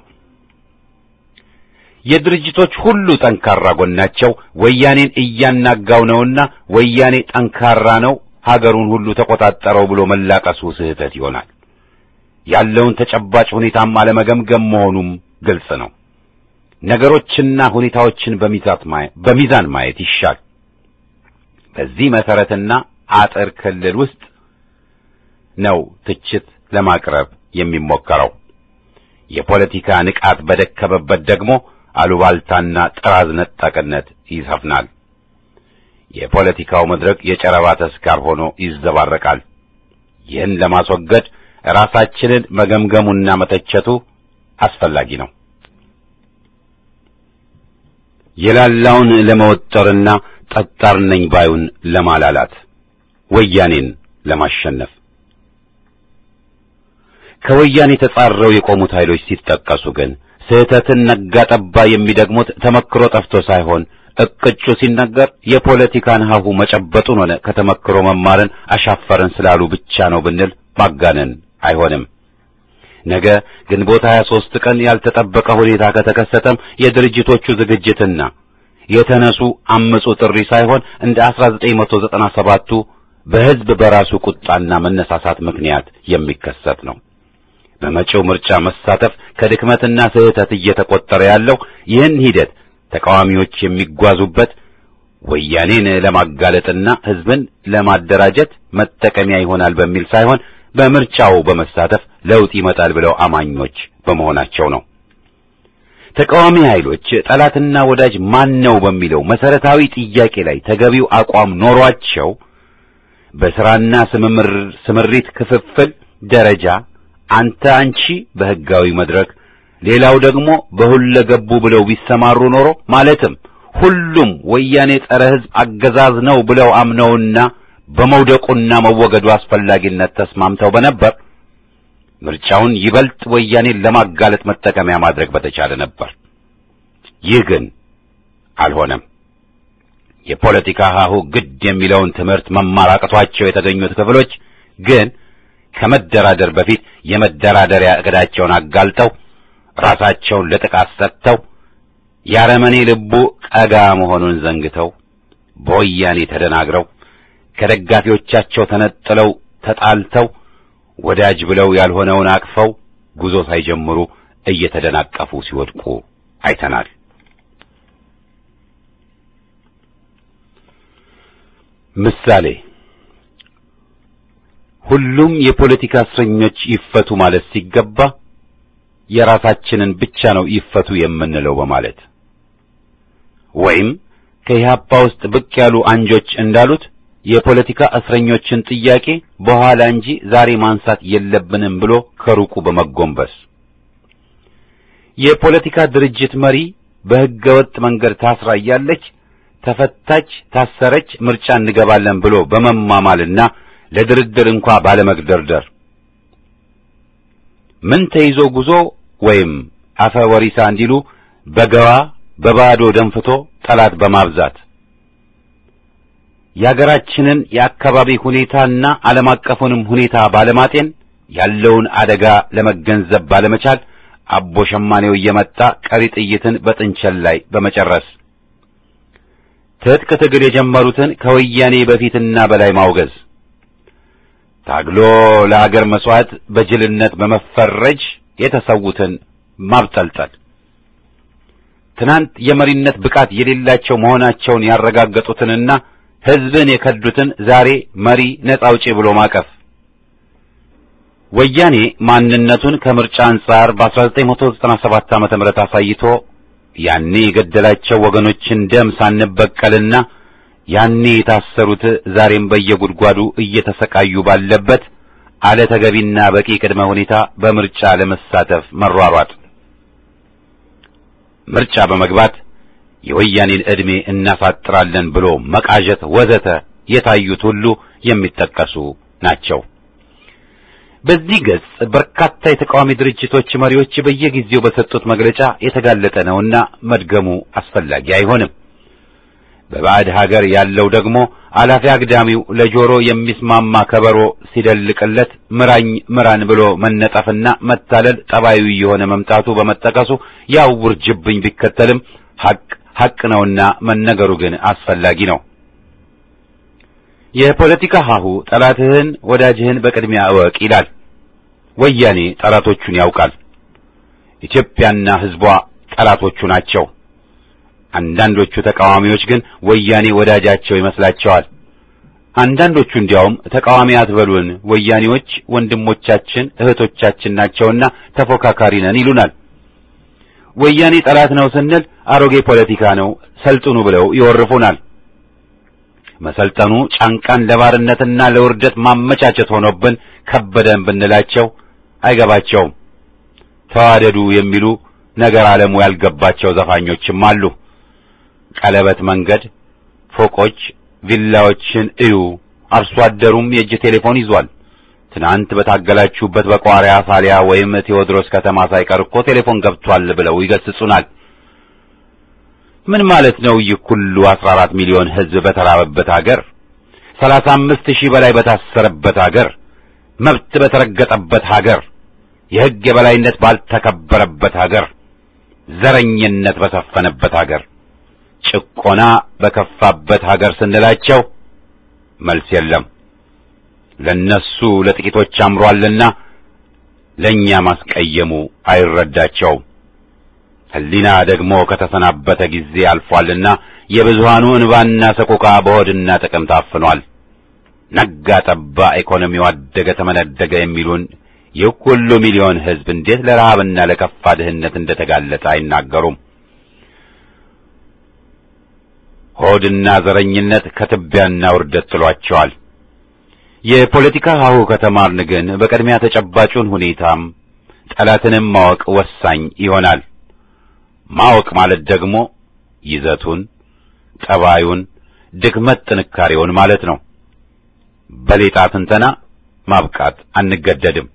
Speaker 4: የድርጅቶች ሁሉ ጠንካራ ጎናቸው ወያኔን እያናጋው ነውና ወያኔ ጠንካራ ነው፣ ሀገሩን ሁሉ ተቆጣጠረው ብሎ መላቀሱ ስህተት ይሆናል። ያለውን ተጨባጭ ሁኔታም አለመገምገም መሆኑም ግልጽ ነው። ነገሮችና ሁኔታዎችን በሚዛን ማየት ይሻል። በዚህ መሰረትና አጥር ክልል ውስጥ ነው ትችት ለማቅረብ የሚሞከረው። የፖለቲካ ንቃት በደከመበት ደግሞ አሉባልታና ጥራዝ ነጠቅነት ይሰፍናል። የፖለቲካው መድረክ የጨረባ ተስካር ሆኖ ይዘባረቃል። ይህን ለማስወገድ ራሳችንን መገምገሙና መተቸቱ አስፈላጊ ነው። የላላውን ለመወጠርና ጠጣር ነኝ ባዩን ለማላላት ወያኔን ለማሸነፍ ከወያኔ ተጻረው የቆሙት ኃይሎች ሲጠቀሱ ግን ስህተትን ነጋ ጠባ የሚደግሙት ተመክሮ ጠፍቶ ሳይሆን እቅጩ ሲነገር የፖለቲካን ሀሁ መጨበጡን ሆነ ከተመክሮ መማርን አሻፈረን ስላሉ ብቻ ነው ብንል ማጋነን አይሆንም። ነገ ግንቦት 23 ቀን ያልተጠበቀ ሁኔታ ከተከሰተም የድርጅቶቹ ዝግጅትና የተነሱ አምፁ ጥሪ ሳይሆን እንደ 1997ቱ በሕዝብ በራሱ ቁጣና መነሳሳት ምክንያት የሚከሰት ነው። በመጪው ምርጫ መሳተፍ ከድክመትና ስህተት እየተቆጠረ ያለው ይህን ሂደት ተቃዋሚዎች የሚጓዙበት ወያኔን ለማጋለጥና ሕዝብን ለማደራጀት መጠቀሚያ ይሆናል በሚል ሳይሆን በምርጫው በመሳተፍ ለውጥ ይመጣል ብለው አማኞች በመሆናቸው ነው። ተቃዋሚ ኃይሎች ጠላትና ወዳጅ ማን ነው በሚለው መሰረታዊ ጥያቄ ላይ ተገቢው አቋም ኖሯቸው በሥራና ስምምር ስምሪት ክፍፍል ደረጃ አንተ አንቺ በሕጋዊ መድረክ ሌላው ደግሞ በሁለገቡ ብለው ቢሰማሩ ኖሮ ማለትም ሁሉም ወያኔ ጸረ ሕዝብ አገዛዝ ነው ብለው አምነውና በመውደቁና መወገዱ አስፈላጊነት ተስማምተው በነበር ምርጫውን ይበልጥ ወያኔን ለማጋለጥ መጠቀሚያ ማድረግ በተቻለ ነበር። ይህ ግን አልሆነም። የፖለቲካ ሀሁ ግድ የሚለውን ትምህርት መማር አቅቷቸው የተገኙት ክፍሎች ግን ከመደራደር በፊት የመደራደሪያ እቅዳቸውን አጋልጠው ራሳቸውን ለጥቃት ሰጥተው የአረመኔ ልቡ ቀጋ መሆኑን ዘንግተው በወያኔ ተደናግረው ከደጋፊዎቻቸው ተነጥለው ተጣልተው ወዳጅ ብለው ያልሆነውን አቅፈው ጉዞ ሳይጀምሩ እየተደናቀፉ ሲወድቁ አይተናል። ምሳሌ ሁሉም የፖለቲካ እስረኞች ይፈቱ ማለት ሲገባ የራሳችንን ብቻ ነው ይፈቱ የምንለው በማለት ወይም ከኢህአፓ ውስጥ ብቅ ያሉ አንጆች እንዳሉት የፖለቲካ እስረኞችን ጥያቄ በኋላ እንጂ ዛሬ ማንሳት የለብንም ብሎ ከሩቁ በመጎንበስ የፖለቲካ ድርጅት መሪ በሕገ ወጥ መንገድ ታስራ እያለች ተፈታች፣ ታሰረች፣ ምርጫ እንገባለን ብሎ በመማማልና ለድርድር እንኳ ባለመግደርደር ምን ተይዞ ጉዞ ወይም አፈ ወሪሳ እንዲሉ በገባ በባዶ ደንፍቶ ጠላት በማብዛት የአገራችንን የአካባቢ ሁኔታና ዓለም አቀፉንም ሁኔታ ባለማጤን ያለውን አደጋ ለመገንዘብ ባለመቻል አቦ ሸማኔው እየመጣ ቀሪ ጥይትን በጥንቸል ላይ በመጨረስ ትጥቅ ትግል የጀመሩትን ከወያኔ በፊትና በላይ ማውገዝ ታግሎ ለአገር መስዋዕት በጅልነት በመፈረጅ የተሰዉትን ማብጠልጠል ትናንት የመሪነት ብቃት የሌላቸው መሆናቸውን ያረጋገጡትንና ሕዝብን የከዱትን ዛሬ መሪ ነጻ አውጪ ብሎ ማቀፍ ወያኔ ማንነቱን ከምርጫ አንጻር በ1997 ዓመተ ምህረት አሳይቶ ያኔ የገደላቸው ወገኖችን ደም ሳንበቀልና ያኔ የታሰሩት ዛሬም በየጉድጓዱ እየተሰቃዩ ባለበት አለ ተገቢና በቂ ቅድመ ሁኔታ በምርጫ ለመሳተፍ መሯሯጥ ምርጫ በመግባት የወያኔን ዕድሜ እናሳጥራለን ብሎ መቃዠት ወዘተ የታዩት ሁሉ የሚጠቀሱ ናቸው። በዚህ ገጽ በርካታ የተቃዋሚ ድርጅቶች መሪዎች በየጊዜው በሰጡት መግለጫ የተጋለጠ ነውና መድገሙ አስፈላጊ አይሆንም። በባዕድ ሀገር ያለው ደግሞ አላፊ አግዳሚው ለጆሮ የሚስማማ ከበሮ ሲደልቅለት ምራኝ ምራን ብሎ መነጠፍና መታለል ጠባዩ የሆነ መምጣቱ በመጠቀሱ ያው ውርጅብኝ ቢከተልም ሐቅ ሐቅ ነውና መነገሩ ግን አስፈላጊ ነው። የፖለቲካ ሀሁ ጠላትህን ወዳጅህን በቅድሚያ እወቅ ይላል። ወያኔ ጠላቶቹን ያውቃል። ኢትዮጵያና ሕዝቧ ጠላቶቹ ናቸው። አንዳንዶቹ ተቃዋሚዎች ግን ወያኔ ወዳጃቸው ይመስላቸዋል። አንዳንዶቹ እንዲያውም ተቃዋሚ አትበሉን፣ ወያኔዎች ወንድሞቻችን እህቶቻችን ናቸውና ተፎካካሪ ነን ይሉናል። ወያኔ ጠላት ነው ስንል አሮጌ ፖለቲካ ነው ሰልጥኑ ብለው ይወርፉናል። መሰልጠኑ ጫንቃን ለባርነትና ለውርደት ማመቻቸት ሆኖብን ከበደን ብንላቸው አይገባቸውም። ተዋደዱ የሚሉ ነገር ዓለሙ ያልገባቸው ዘፋኞችም አሉ። ቀለበት መንገድ፣ ፎቆች፣ ቪላዎችን እዩ። አርሶ አደሩም የእጅ ቴሌፎን ይዟል። ትናንት በታገላችሁበት በቋሪያ ፋሊያ ወይም ቴዎድሮስ ከተማ ሳይቀር እኮ ቴሌፎን ገብቷል ብለው ይገስጹናል። ምን ማለት ነው? ይህ ሁሉ 14 ሚሊዮን ሕዝብ በተራበበት ሀገር፣ 35 ሺህ በላይ በታሰረበት ሀገር፣ መብት በተረገጠበት ሀገር፣ የሕግ የበላይነት ባልተከበረበት ሀገር፣ ዘረኝነት በሰፈነበት ሀገር፣ ጭቆና በከፋበት ሀገር ስንላቸው መልስ የለም። ለነሱ ለጥቂቶች አምሯልና ለእኛ ማስቀየሙ አይረዳቸውም። ሕሊና ደግሞ ከተሰናበተ ጊዜ አልፏልና የብዙሃኑ እንባና ሰቆቃ በሆድና ጥቅም ታፍኗል። ነጋ ጠባ ኢኮኖሚው አደገ ተመነደገ የሚሉን ይህ ሁሉ ሚሊዮን ሕዝብ እንዴት ለረሃብና ለከፋ ድህነት እንደተጋለጠ አይናገሩም። ሆድና ዘረኝነት ከትቢያና ውርደት ጥሏቸዋል። የፖለቲካ ሀሁ ከተማርን ግን በቅድሚያ ተጨባጩን ሁኔታም ጠላትንም ማወቅ ወሳኝ ይሆናል። ማወቅ ማለት ደግሞ ይዘቱን፣ ጠባዩን፣ ድክመት ጥንካሬውን ማለት ነው። በሌጣ ትንተና ማብቃት አንገደድም።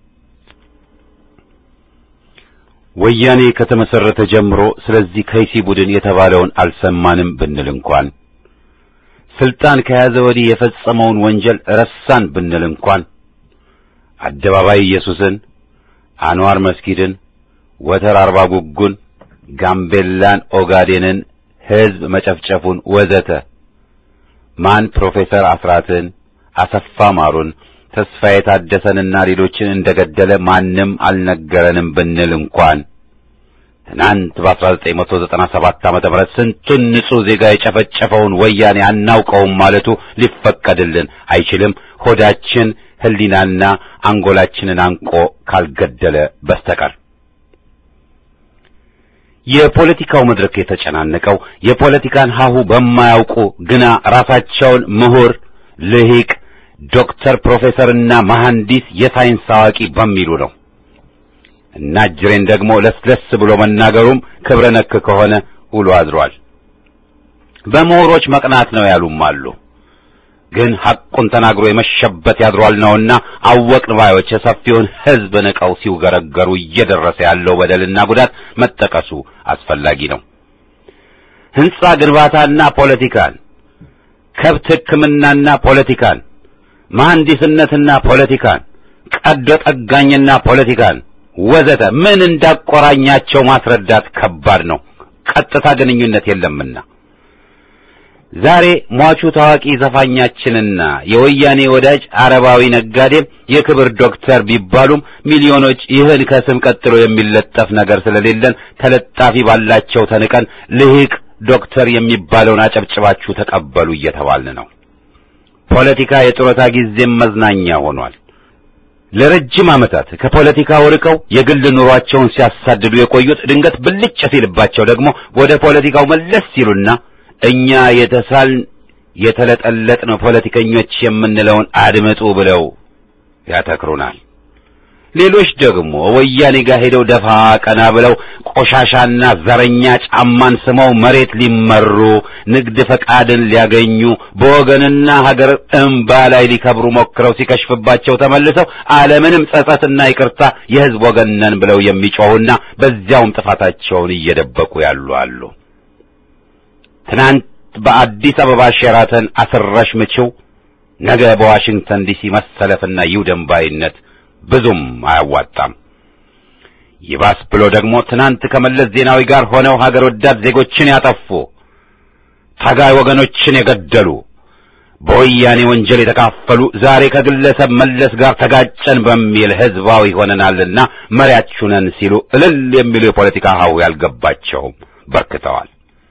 Speaker 4: ወያኔ ከተመሰረተ ጀምሮ ስለዚህ ከይሲ ቡድን የተባለውን አልሰማንም ብንል እንኳን ስልጣን ከያዘ ወዲህ የፈጸመውን ወንጀል ረሳን ብንል እንኳን አደባባይ ኢየሱስን፣ አንዋር መስጊድን፣ ወተር አርባ ጉጉን፣ ጋምቤላን፣ ኦጋዴንን ሕዝብ መጨፍጨፉን ወዘተ ማን ፕሮፌሰር አስራትን፣ አሰፋ ማሩን፣ ተስፋዬ ታደሰንና ሌሎችን እንደገደለ ማንም አልነገረንም ብንል እንኳን ትናንት በ1997 ዓመተ ምህረት ስንቱን ንጹሕ ዜጋ የጨፈጨፈውን ወያኔ አናውቀውም ማለቱ ሊፈቀድልን አይችልም። ሆዳችን ሕሊናና አንጎላችንን አንቆ ካልገደለ በስተቀር የፖለቲካው መድረክ የተጨናነቀው የፖለቲካን ሀሁ በማያውቁ ግና ራሳቸውን ምሁር፣ ልሂቅ፣ ዶክተር፣ ፕሮፌሰርና መሐንዲስ የሳይንስ አዋቂ በሚሉ ነው። እና እጅሬን ደግሞ ለስለስ ብሎ መናገሩም ክብረ ነክ ከሆነ ውሎ አድሯል። በምሁሮች መቅናት ነው ያሉም አሉ። ግን ሐቁን ተናግሮ የመሸበት ያድሯል ነውና አወቅን ባዮች የሰፊውን ሕዝብ ንቀው ሲውገረገሩ እየደረሰ ያለው በደልና ጉዳት መጠቀሱ አስፈላጊ ነው። ሕንጻ ግንባታና ፖለቲካን፣ ከብት ሕክምናና ፖለቲካን፣ መሐንዲስነትና ፖለቲካን፣ ቀዶ ጠጋኝና ፖለቲካን ወዘተ ምን እንዳቆራኛቸው ማስረዳት ከባድ ነው። ቀጥታ ግንኙነት የለምና ዛሬ ሟቹ ታዋቂ ዘፋኛችንና የወያኔ ወዳጅ አረባዊ ነጋዴም የክብር ዶክተር ቢባሉም ሚሊዮኖች ይህን ከስም ቀጥሎ የሚለጠፍ ነገር ስለሌለን ተለጣፊ ባላቸው ተንቀን ልሂቅ ዶክተር የሚባለውን አጨብጭባችሁ ተቀበሉ እየተባልን ነው። ፖለቲካ የጡረታ ጊዜም መዝናኛ ሆኗል። ለረጅም ዓመታት ከፖለቲካው ርቀው የግል ኑሯቸውን ሲያሳድዱ የቆዩት ድንገት ብልጭ ሲልባቸው ደግሞ ወደ ፖለቲካው መለስ ሲሉና እኛ የተሳልን የተለጠለጥን ፖለቲከኞች የምንለውን አድምጡ ብለው ያተክሩናል። ሌሎች ደግሞ ወያኔ ጋር ሄደው ደፋ ቀና ብለው ቆሻሻና ዘረኛ ጫማን ስመው መሬት ሊመሩ ንግድ ፈቃድን ሊያገኙ በወገንና ሀገር እምባ ላይ ሊከብሩ ሞክረው ሲከሽፍባቸው ተመልሰው አለምንም ጸጸትና ይቅርታ የሕዝብ ወገን ነን ብለው የሚጮሁና በዚያውም ጥፋታቸውን እየደበቁ ያሉ አሉ። ትናንት በአዲስ አበባ ሼራተን አስረሽ ምችው፣ ነገ በዋሽንግተን ዲሲ መሰለፍና ይውደም ባይነት ብዙም አያዋጣም። ይባስ ብሎ ደግሞ ትናንት ከመለስ ዜናዊ ጋር ሆነው ሀገር ወዳድ ዜጎችን ያጠፉ ታጋይ ወገኖችን የገደሉ በወያኔ ወንጀል የተካፈሉ ዛሬ ከግለሰብ መለስ ጋር ተጋጨን በሚል ህዝባዊ ሆነናልና መሪያችሁ ነን ሲሉ እልል የሚሉ የፖለቲካ ሀሁ ያልገባቸውም በርክተዋል።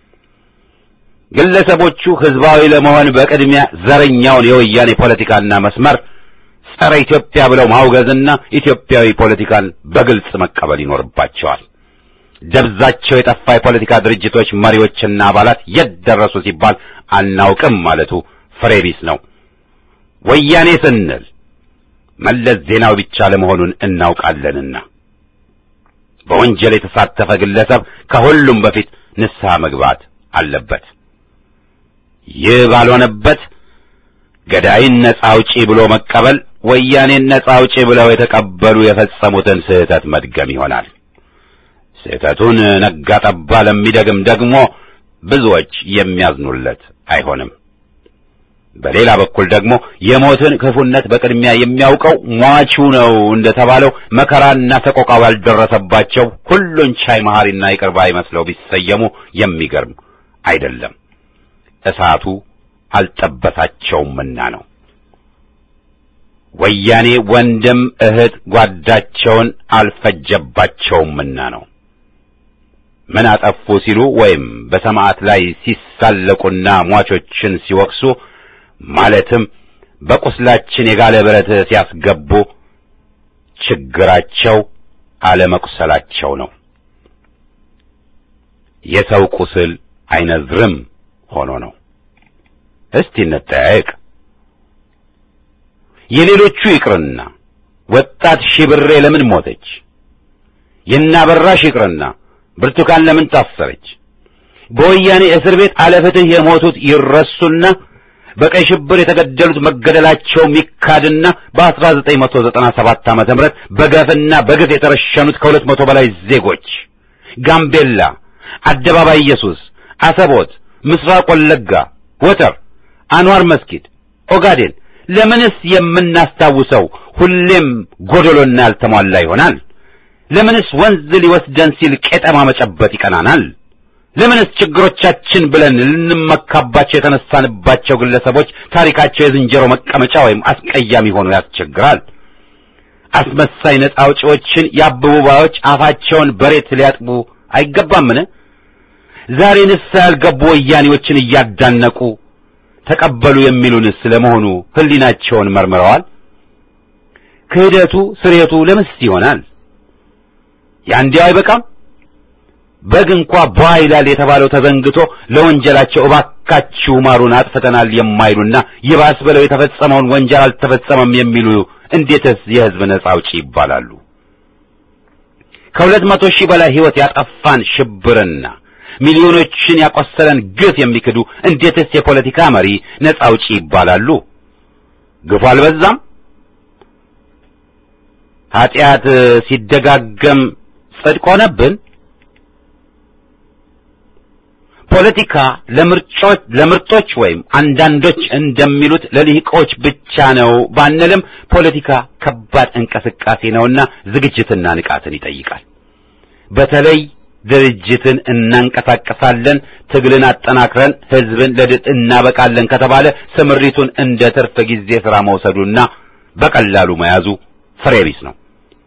Speaker 4: ግለሰቦቹ ህዝባዊ ለመሆን በቅድሚያ ዘረኛውን የወያኔ ፖለቲካና መስመር ጸረ ኢትዮጵያ ብለው ማውገዝና ኢትዮጵያዊ ፖለቲካን በግልጽ መቀበል ይኖርባቸዋል። ደብዛቸው የጠፋ የፖለቲካ ድርጅቶች መሪዎችና አባላት የት ደረሱ ሲባል አናውቅም ማለቱ ፍሬ ቢስ ነው። ወያኔ ስንል መለስ ዜናዊ ብቻ ለመሆኑን እናውቃለንና በወንጀል የተሳተፈ ግለሰብ ከሁሉም በፊት ንስሐ መግባት አለበት። ይህ ባልሆነበት ገዳይን ነጻ አውጪ ብሎ መቀበል ወያኔን ነጻ አውጪ ብለው የተቀበሉ የፈጸሙትን ስህተት መድገም ይሆናል። ስህተቱን ነጋ ጠባ ለሚደግም ደግሞ ብዙዎች የሚያዝኑለት አይሆንም። በሌላ በኩል ደግሞ የሞትን ክፉነት በቅድሚያ የሚያውቀው ሟቹ ነው እንደተባለው መከራና ሰቆቃው ያልደረሰባቸው ሁሉን ቻይ መሐሪና ይቅር ባይ መስለው ቢሰየሙ የሚገርም አይደለም፣ እሳቱ አልጠበሳቸውምና ነው። ወያኔ ወንድም እህት ጓዳቸውን አልፈጀባቸውምና ነው። ምን አጠፉ ሲሉ ወይም በሰማዕት ላይ ሲሳለቁና ሟቾችን ሲወቅሱ ማለትም በቁስላችን የጋለ ብረት ሲያስገቡ ችግራቸው አለመቁሰላቸው ነው። የሰው ቁስል አይነዝርም ሆኖ ነው። እስቲ እንጠያየቅ። የሌሎቹ ይቅርና ወጣት ሺብሬ ለምን ሞተች? የናበራሽ ይቅርና ብርቱካን ለምን ታሰረች? በወያኔ እስር ቤት አለፍትህ የሞቱት ይረሱና በቀይ ሽብር የተገደሉት መገደላቸው ሚካድና በ1997 ዓመተ ምህረት በገፍና በግፍ የተረሸኑት ከሁለት መቶ በላይ ዜጎች ጋምቤላ፣ አደባባይ ኢየሱስ፣ አሰቦት፣ ምስራቅ ወለጋ፣ ወተር፣ አንዋር መስጊድ፣ ኦጋዴን ለምንስ የምናስታውሰው ሁሌም ጎደሎና ያልተሟላ ይሆናል? ለምንስ ወንዝ ሊወስደን ሲል ቄጠማ መጨበጥ ይቀናናል? ለምንስ ችግሮቻችን ብለን ልንመካባቸው የተነሳንባቸው ግለሰቦች ታሪካቸው የዝንጀሮ መቀመጫ ወይም አስቀያሚ ሆኖ ያስቸግራል? አስመሳይ ነጻ አውጪዎችን የአበቡ ባዮች አፋቸውን በሬት ሊያጥቡ አይገባምን? ዛሬ ንስሐ ያልገቡ ወያኔዎችን እያዳነቁ ተቀበሉ የሚሉንስ ለመሆኑ ሕሊናቸውን መርምረዋል? ክህደቱ ስሬቱ ለምንስ ይሆናል? ያንዲያው አይበቃም? በግ እንኳ ቧ ይላል የተባለው ተዘንግቶ ለወንጀላቸው እባካችሁ ማሩን አጥፍተናል የማይሉና ይባስ ብለው የተፈጸመውን ወንጀል አልተፈጸመም የሚሉ እንዴትስ የሕዝብ ነጻ አውጪ ይባላሉ? ከሁለት መቶ ሺህ በላይ ሕይወት ያጠፋን ሽብርና ሚሊዮኖችን ያቆሰለን ግፍ የሚክዱ እንዴትስ የፖለቲካ መሪ ነጻ አውጪ ይባላሉ? ግፉ አልበዛም? ኀጢአት ሲደጋገም ጽድቅ ሆነብን? ፖለቲካ ለምርጮች ለምርጦች ወይም አንዳንዶች እንደሚሉት ለልሂቆች ብቻ ነው ባንልም ፖለቲካ ከባድ እንቅስቃሴ ነውና ዝግጅትና ንቃትን ይጠይቃል። በተለይ ድርጅትን እናንቀሳቀሳለን፣ ትግልን አጠናክረን ህዝብን ለድል እናበቃለን ከተባለ ስምሪቱን እንደ ትርፍ ጊዜ ሥራ መውሰዱና በቀላሉ መያዙ ፍሬ ቢስ ነው።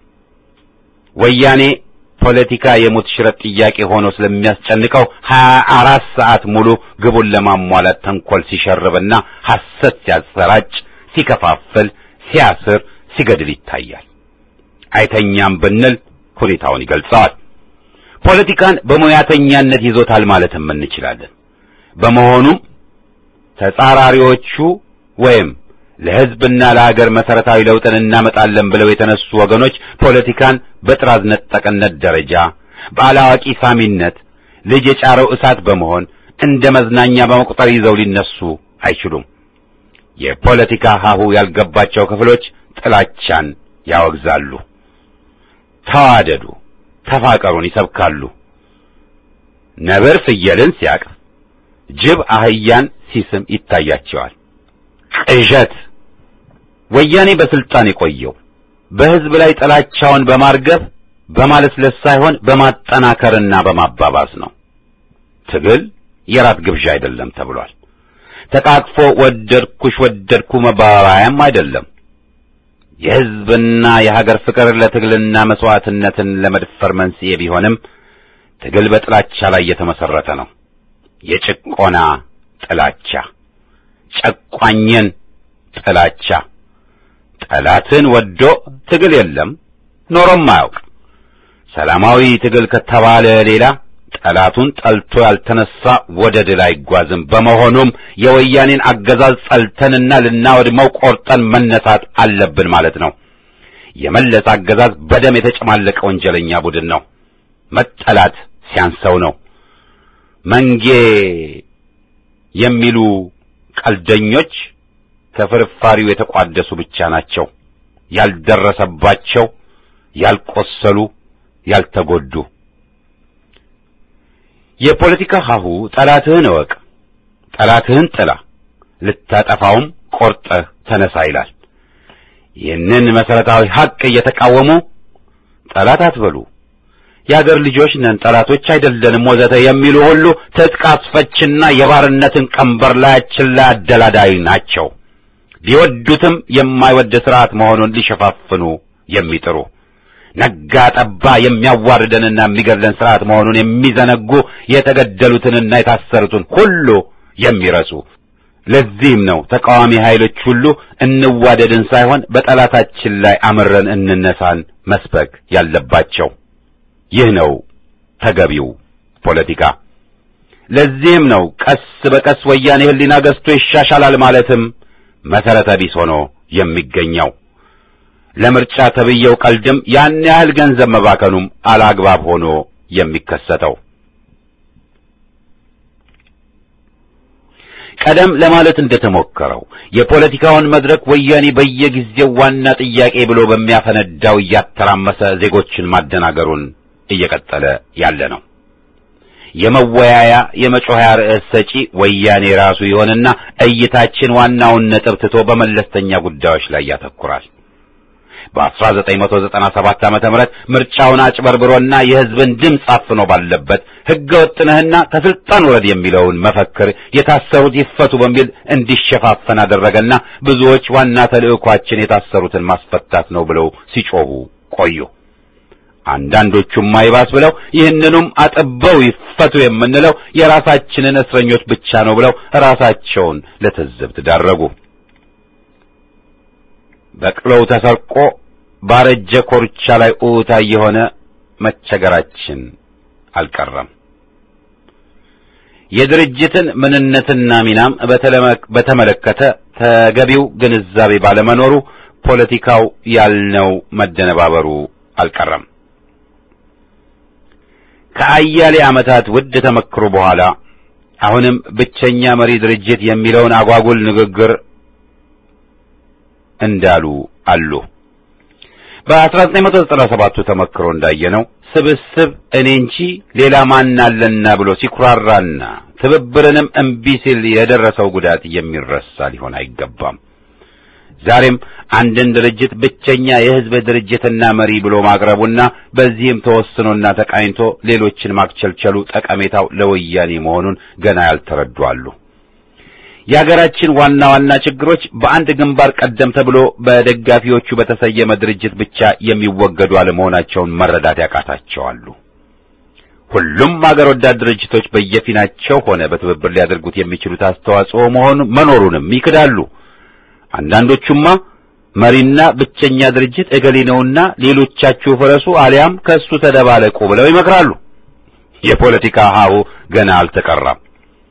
Speaker 4: ወያኔ ፖለቲካ የሞት ሽረት ጥያቄ ሆኖ ስለሚያስጨንቀው ሀያ አራት ሰዓት ሙሉ ግቡን ለማሟላት ተንኮል ሲሸርብና ሐሰት ሲያሰራጭ፣ ሲከፋፍል፣ ሲያስር፣ ሲገድል ይታያል። አይተኛም ብንል ሁኔታውን ይገልጸዋል። ፖለቲካን በሙያተኛነት ይዞታል ማለትም እንችላለን። በመሆኑም ተጻራሪዎቹ ወይም ለሕዝብና ለሀገር መሰረታዊ ለውጥን እናመጣለን ብለው የተነሱ ወገኖች ፖለቲካን በጥራዝ ነጠቅነት ደረጃ በአላዋቂ ሳሚነት ልጅ የጫረው እሳት በመሆን እንደ መዝናኛ በመቁጠር ይዘው ሊነሱ አይችሉም። የፖለቲካ ሀሁ ያልገባቸው ክፍሎች ጥላቻን ያወግዛሉ። ተዋደዱ፣ ተፋቀሩን ይሰብካሉ። ነብር ፍየልን ሲያቅፍ፣ ጅብ አህያን ሲስም ይታያቸዋል። ቅዠት ወያኔ በስልጣን የቆየው በሕዝብ ላይ ጥላቻውን በማርገብ በማለስለስ ሳይሆን በማጠናከርና በማባባስ ነው። ትግል የራት ግብዣ አይደለም ተብሏል። ተቃቅፎ ወደድኩሽ ወደድኩ መባባያም አይደለም። የሕዝብና የሀገር ፍቅር ለትግልና መስዋዕትነትን ለመድፈር መንስኤ ቢሆንም ትግል በጥላቻ ላይ የተመሰረተ ነው። የጭቆና ጥላቻ፣ ጨቋኝን ጥላቻ ጠላትን ወዶ ትግል የለም ኖሮም አያውቅ። ሰላማዊ ትግል ከተባለ ሌላ ጠላቱን ጠልቶ ያልተነሳ ወደ ድል አይጓዝም። በመሆኑም የወያኔን አገዛዝ ጠልተንና ልናወድመው ቆርጠን መነሳት አለብን ማለት ነው። የመለስ አገዛዝ በደም የተጨማለቀ ወንጀለኛ ቡድን ነው። መጠላት ሲያንሰው ነው። መንጌ የሚሉ ቀልደኞች ከፍርፋሪው የተቋደሱ ብቻ ናቸው። ያልደረሰባቸው፣ ያልቆሰሉ፣ ያልተጎዱ። የፖለቲካ ሀሁ ጠላትህን እወቅ፣ ጠላትህን ጥላ፣ ልታጠፋውም ቆርጠህ ተነሳ ይላል። ይህንን መሰረታዊ ሐቅ እየተቃወሙ ጠላት አትበሉ፣ የአገር ልጆች ነን፣ ጠላቶች አይደለንም፣ ወዘተ የሚሉ ሁሉ ትጥቅ አስፈችና የባርነትን ቀንበር ላያችን ላይ አደላዳይ ናቸው። ቢወዱትም የማይወድ ስርዓት መሆኑን ሊሸፋፍኑ የሚጥሩ ነጋ ጠባ የሚያዋርደንና የሚገድለን ስርዓት መሆኑን የሚዘነጉ የተገደሉትንና የታሰሩትን ሁሉ የሚረሱ ለዚህም ነው ተቃዋሚ ኃይሎች ሁሉ እንዋደድን ሳይሆን በጠላታችን ላይ አምረን እንነሳን መስበክ ያለባቸው። ይህ ነው ተገቢው ፖለቲካ። ለዚህም ነው ቀስ በቀስ ወያኔ ሕሊና ገዝቶ ይሻሻላል ማለትም መሰረተ ቢስ ሆኖ የሚገኘው። ለምርጫ ተብየው ቀልድም ያን ያህል ገንዘብ መባከኑም አላግባብ ሆኖ የሚከሰተው ቀደም ለማለት እንደተሞከረው የፖለቲካውን መድረክ ወያኔ በየጊዜው ዋና ጥያቄ ብሎ በሚያፈነዳው እያተራመሰ ዜጎችን ማደናገሩን እየቀጠለ ያለ ነው። የመወያያ የመጮኸያ ርዕስ ሰጪ ወያኔ ራሱ ይሆንና እይታችን ዋናውን ነጥብ ትቶ በመለስተኛ ጉዳዮች ላይ ያተኩራል። በ1997 ዓመተ ምህረት ምርጫውን አጭበርብሮና የሕዝብን ድምፅ አፍኖ ባለበት ሕገ ወጥነህና ከስልጣን ውረድ የሚለውን መፈክር የታሰሩት ይፈቱ በሚል እንዲሸፋፈን አደረገና ብዙዎች ዋና ተልዕኳችን የታሰሩትን ማስፈታት ነው ብለው ሲጮሁ ቆዩ። አንዳንዶቹም አይባስ ብለው ይህንኑም አጥበው ይፈቱ የምንለው የራሳችንን እስረኞች ብቻ ነው ብለው ራሳቸውን ለትዝብት ዳረጉ። በቅሎው ተሰርቆ ባረጀ ኮርቻ ላይ ኡታ የሆነ መቸገራችን አልቀረም። የድርጅትን ምንነትና ሚናም በተመለከተ ተገቢው ግንዛቤ ባለመኖሩ ፖለቲካው ያልነው መደነባበሩ አልቀረም። ከአያሌ ዓመታት ውድ ተመክሮ በኋላ አሁንም ብቸኛ መሪ ድርጅት የሚለውን አጓጉል ንግግር እንዳሉ አሉ። በ1997 ተመክሮ እንዳየነው ስብስብ እኔ እንጂ ሌላ ማን አለና ብሎ ሲኩራራና ትብብርንም እምቢ ሲል የደረሰው ጉዳት የሚረሳ ሊሆን አይገባም። ዛሬም አንድን ድርጅት ብቸኛ የሕዝብ ድርጅትና መሪ ብሎ ማቅረቡና በዚህም ተወስኖና ተቃኝቶ ሌሎችን ማክቸልቸሉ ጠቀሜታው ለወያኔ መሆኑን ገና ያልተረዱ አሉ። የሀገራችን ዋና ዋና ችግሮች በአንድ ግንባር ቀደም ተብሎ በደጋፊዎቹ በተሰየመ ድርጅት ብቻ የሚወገዱ አለመሆናቸውን መረዳት ያቃታቸዋሉ። ሁሉም አገር ወዳድ ድርጅቶች በየፊናቸው ሆነ በትብብር ሊያደርጉት የሚችሉት አስተዋጽኦ መሆኑ መኖሩንም ይክዳሉ። አንዳንዶቹማ መሪና ብቸኛ ድርጅት እገሌ ነውና ሌሎቻችሁ ፍረሱ አሊያም ከእሱ ተደባለቁ ብለው ይመክራሉ። የፖለቲካ ሀሁ ገና አልተቀራም።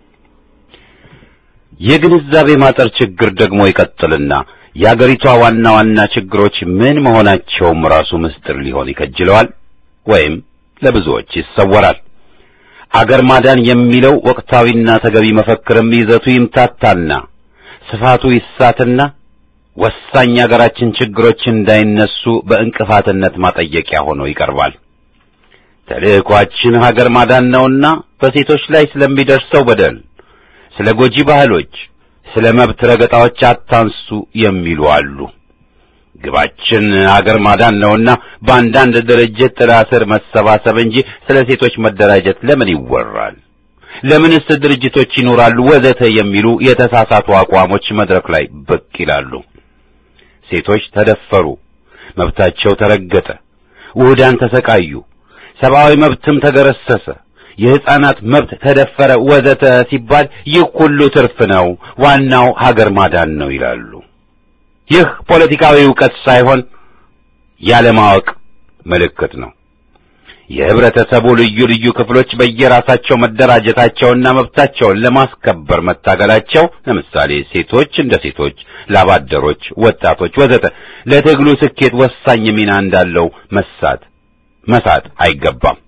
Speaker 4: የግንዛቤ ማጠር ችግር ደግሞ ይቀጥልና የአገሪቷ ዋና ዋና ችግሮች ምን መሆናቸውም ራሱ ምስጢር ሊሆን ይከጅለዋል ወይም ለብዙዎች ይሰወራል። አገር ማዳን የሚለው ወቅታዊና ተገቢ መፈክርም ይዘቱ ይምታታና ስፋቱ ይሳትና ወሳኝ አገራችን ችግሮች እንዳይነሱ በእንቅፋትነት ማጠየቂያ ሆኖ ይቀርባል። ተልዕኳችን ሀገር ማዳን ነውና በሴቶች ላይ ስለሚደርሰው በደል ስለ ጎጂ ባህሎች፣ ስለ መብት ረገጣዎች አታንሱ የሚሉ አሉ። ግባችን አገር ማዳን ነውና በአንዳንድ ድርጅት ጥላ ስር መሰባሰብ እንጂ ስለ ሴቶች መደራጀት ለምን ይወራል? ለምንስ ድርጅቶች ይኖራሉ? ወዘተ የሚሉ የተሳሳቱ አቋሞች መድረክ ላይ ብቅ ይላሉ። ሴቶች ተደፈሩ፣ መብታቸው ተረገጠ፣ ውህዳን ተሰቃዩ፣ ሰብአዊ መብትም ተገረሰሰ የሕፃናት መብት ተደፈረ ወዘተ ሲባል ይህ ሁሉ ትርፍ ነው፣ ዋናው ሀገር ማዳን ነው ይላሉ። ይህ ፖለቲካዊ ዕውቀት ሳይሆን ያለማወቅ ምልክት ነው። የህብረተሰቡ ልዩ ልዩ ክፍሎች በየራሳቸው መደራጀታቸውና መብታቸውን ለማስከበር መታገላቸው፣ ለምሳሌ ሴቶች እንደ ሴቶች፣ ላባደሮች፣ ወጣቶች ወዘተ ለትግሉ ስኬት ወሳኝ ሚና እንዳለው መሳት መሳት አይገባም።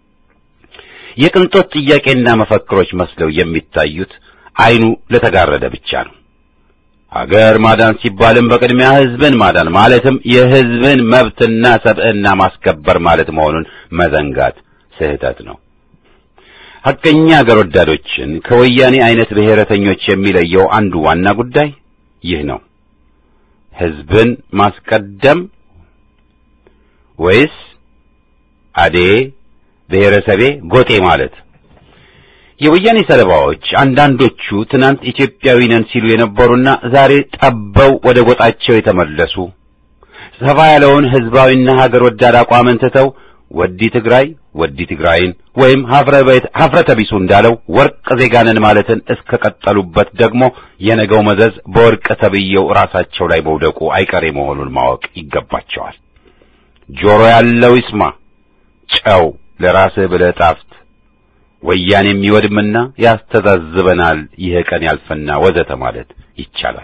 Speaker 4: የቅንጦት ጥያቄና መፈክሮች መስለው የሚታዩት አይኑ ለተጋረደ ብቻ ነው። አገር ማዳን ሲባልም በቅድሚያ ህዝብን ማዳን ማለትም የህዝብን መብትና ሰብዕና ማስከበር ማለት መሆኑን መዘንጋት ስህተት ነው። ሐቀኛ አገር ወዳዶችን ከወያኔ አይነት ብሔረተኞች የሚለየው አንዱ ዋና ጉዳይ ይህ ነው። ህዝብን ማስቀደም ወይስ አዴ ብሔረሰቤ ጎጤ ማለት የወያኔ ሰለባዎች አንዳንዶቹ ትናንት ኢትዮጵያዊ ነን ሲሉ የነበሩና ዛሬ ጠበው ወደ ጎጣቸው የተመለሱ ሰፋ ያለውን ህዝባዊና ሀገር ወዳድ አቋምን ትተው ወዲ ትግራይ ወዲ ትግራይን ወይም ሀፍረተ ቢሱ እንዳለው ወርቅ ዜጋንን ማለትን እስከ ቀጠሉበት ደግሞ የነገው መዘዝ በወርቅ ተብዬው ራሳቸው ላይ መውደቁ አይቀሬ መሆኑን ማወቅ ይገባቸዋል። ጆሮ ያለው ይስማ፣ ጨው ለራስህ ብለህ ጣፍት፣ ወያኔ የሚወድምና ያስተዛዝበናል፣ ይህ ቀን ያልፈና ወዘተ ማለት ይቻላል።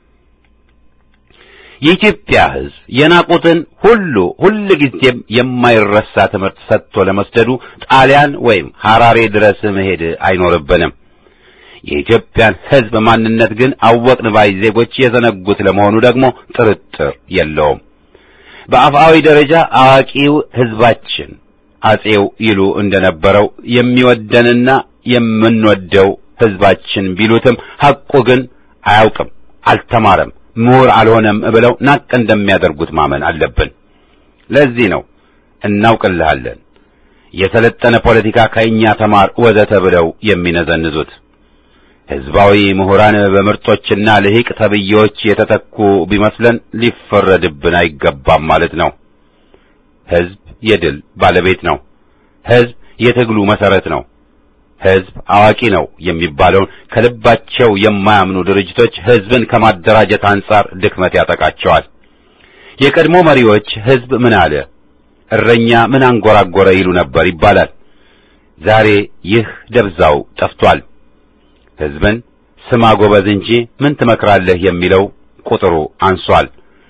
Speaker 4: የኢትዮጵያ ሕዝብ የናቁትን ሁሉ ሁል ጊዜም የማይረሳ ትምህርት ሰጥቶ ለመስደዱ ጣሊያን ወይም ሐራሬ ድረስ መሄድ አይኖርብንም። የኢትዮጵያን ሕዝብ ማንነት ግን አወቅን ባይ ዜጎች የዘነጉት ለመሆኑ ደግሞ ጥርጥር የለውም። በአፍአዊ ደረጃ አዋቂው ሕዝባችን አጼው ይሉ እንደነበረው የሚወደንና የምንወደው ሕዝባችን ቢሉትም ሐቁ ግን አያውቅም፣ አልተማረም ምሁር አልሆነም ብለው ናቅ እንደሚያደርጉት ማመን አለብን። ለዚህ ነው እናውቅልሃለን፣ የሰለጠነ ፖለቲካ ከእኛ ተማር ወዘተ ብለው የሚነዘንዙት። ሕዝባዊ ምሁራን በምርጦችና ልሂቅ ተብዬዎች የተተኩ ቢመስለን ሊፈረድብን አይገባም ማለት ነው። ሕዝብ የድል ባለቤት ነው። ሕዝብ የትግሉ መሰረት ነው። ሕዝብ አዋቂ ነው የሚባለውን ከልባቸው የማያምኑ ድርጅቶች ሕዝብን ከማደራጀት አንጻር ድክመት ያጠቃቸዋል። የቀድሞ መሪዎች ሕዝብ ምን አለ፣ እረኛ ምን አንጎራጎረ ይሉ ነበር ይባላል። ዛሬ ይህ ደብዛው ጠፍቷል። ሕዝብን ስማ ጎበዝ እንጂ ምን ትመክራለህ የሚለው ቁጥሩ አንሷል።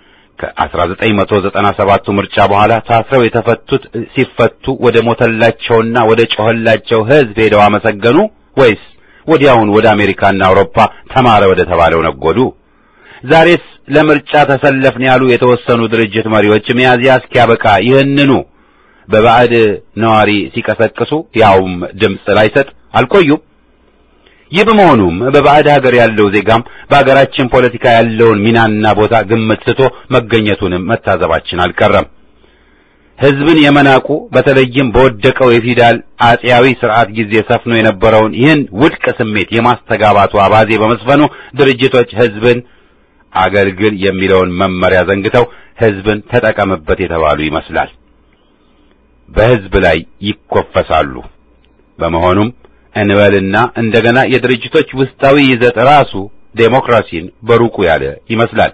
Speaker 4: ከ1997ቱ ምርጫ በኋላ ታስረው የተፈቱት ሲፈቱ ወደ ሞተላቸውና ወደ ጮኸላቸው ሕዝብ ሄደው አመሰገኑ ወይስ ወዲያውን ወደ አሜሪካና አውሮፓ ተማረ ወደ ተባለው ነጎዱ? ዛሬስ ለምርጫ ተሰለፍን ያሉ የተወሰኑ ድርጅት መሪዎች ሚያዝያ እስኪያበቃ ይህንኑ በባዕድ ነዋሪ ሲቀሰቅሱ ያውም ድምፅ ላይሰጥ አልቆዩም። ይህ በመሆኑም በባዕድ ሀገር ያለው ዜጋም በሀገራችን ፖለቲካ ያለውን ሚናና ቦታ ግምት ስቶ መገኘቱንም መታዘባችን አልቀረም። ሕዝብን የመናቁ በተለይም በወደቀው የፊውዳል አጼያዊ ስርዓት ጊዜ ሰፍኖ የነበረውን ይህን ውድቅ ስሜት የማስተጋባቱ አባዜ በመስፈኑ ድርጅቶች ሕዝብን አገልግል የሚለውን መመሪያ ዘንግተው ሕዝብን ተጠቀምበት የተባሉ ይመስላል። በሕዝብ ላይ ይኮፈሳሉ። በመሆኑም እንበልና እንደገና የድርጅቶች ውስጣዊ ይዘት ራሱ ዴሞክራሲን በሩቁ ያለ ይመስላል።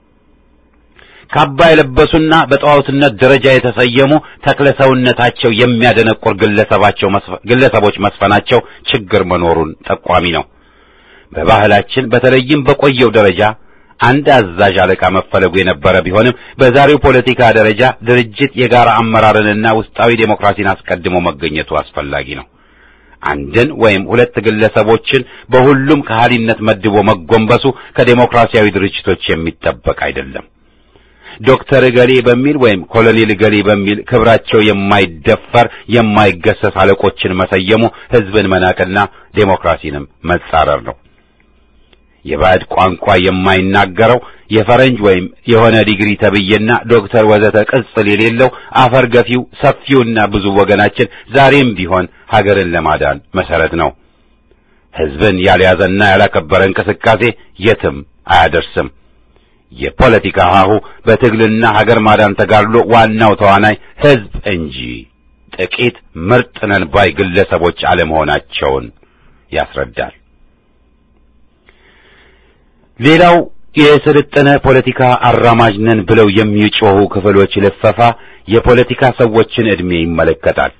Speaker 4: ካባ የለበሱና በጣዖትነት ደረጃ የተሰየሙ ተክለ ሰውነታቸው የሚያደነቁር ግለሰባቸው ግለሰቦች መስፈናቸው ችግር መኖሩን ጠቋሚ ነው። በባህላችን በተለይም በቆየው ደረጃ አንድ አዛዥ አለቃ መፈለጉ የነበረ ቢሆንም በዛሬው ፖለቲካ ደረጃ ድርጅት የጋራ አመራርንና ውስጣዊ ዴሞክራሲን አስቀድሞ መገኘቱ አስፈላጊ ነው። አንድን ወይም ሁለት ግለሰቦችን በሁሉም ከሃሊነት መድቦ መጎንበሱ ከዴሞክራሲያዊ ድርጅቶች የሚጠበቅ አይደለም። ዶክተር እገሌ በሚል ወይም ኮሎኔል እገሌ በሚል ክብራቸው የማይደፈር የማይገሰስ አለቆችን መሰየሙ ሕዝብን መናቅና ዴሞክራሲንም መጻረር ነው። የባዕድ ቋንቋ የማይናገረው የፈረንጅ ወይም የሆነ ዲግሪ ተብዬና ዶክተር ወዘተ ቅጽል የሌለው አፈር ገፊው ሰፊውና ብዙ ወገናችን ዛሬም ቢሆን ሀገርን ለማዳን መሰረት ነው። ሕዝብን ያልያዘና ያላከበረ እንቅስቃሴ የትም አያደርስም። የፖለቲካ ሀሁ በትግልና ሀገር ማዳን ተጋድሎ ዋናው ተዋናይ ሕዝብ እንጂ ጥቂት ምርጥ ነን ባይ ግለሰቦች አለመሆናቸውን ያስረዳል። ሌላው የሰለጠነ ፖለቲካ አራማጅ ነን ብለው የሚጮኹ ክፍሎች ልፈፋ የፖለቲካ ሰዎችን ዕድሜ ይመለከታል።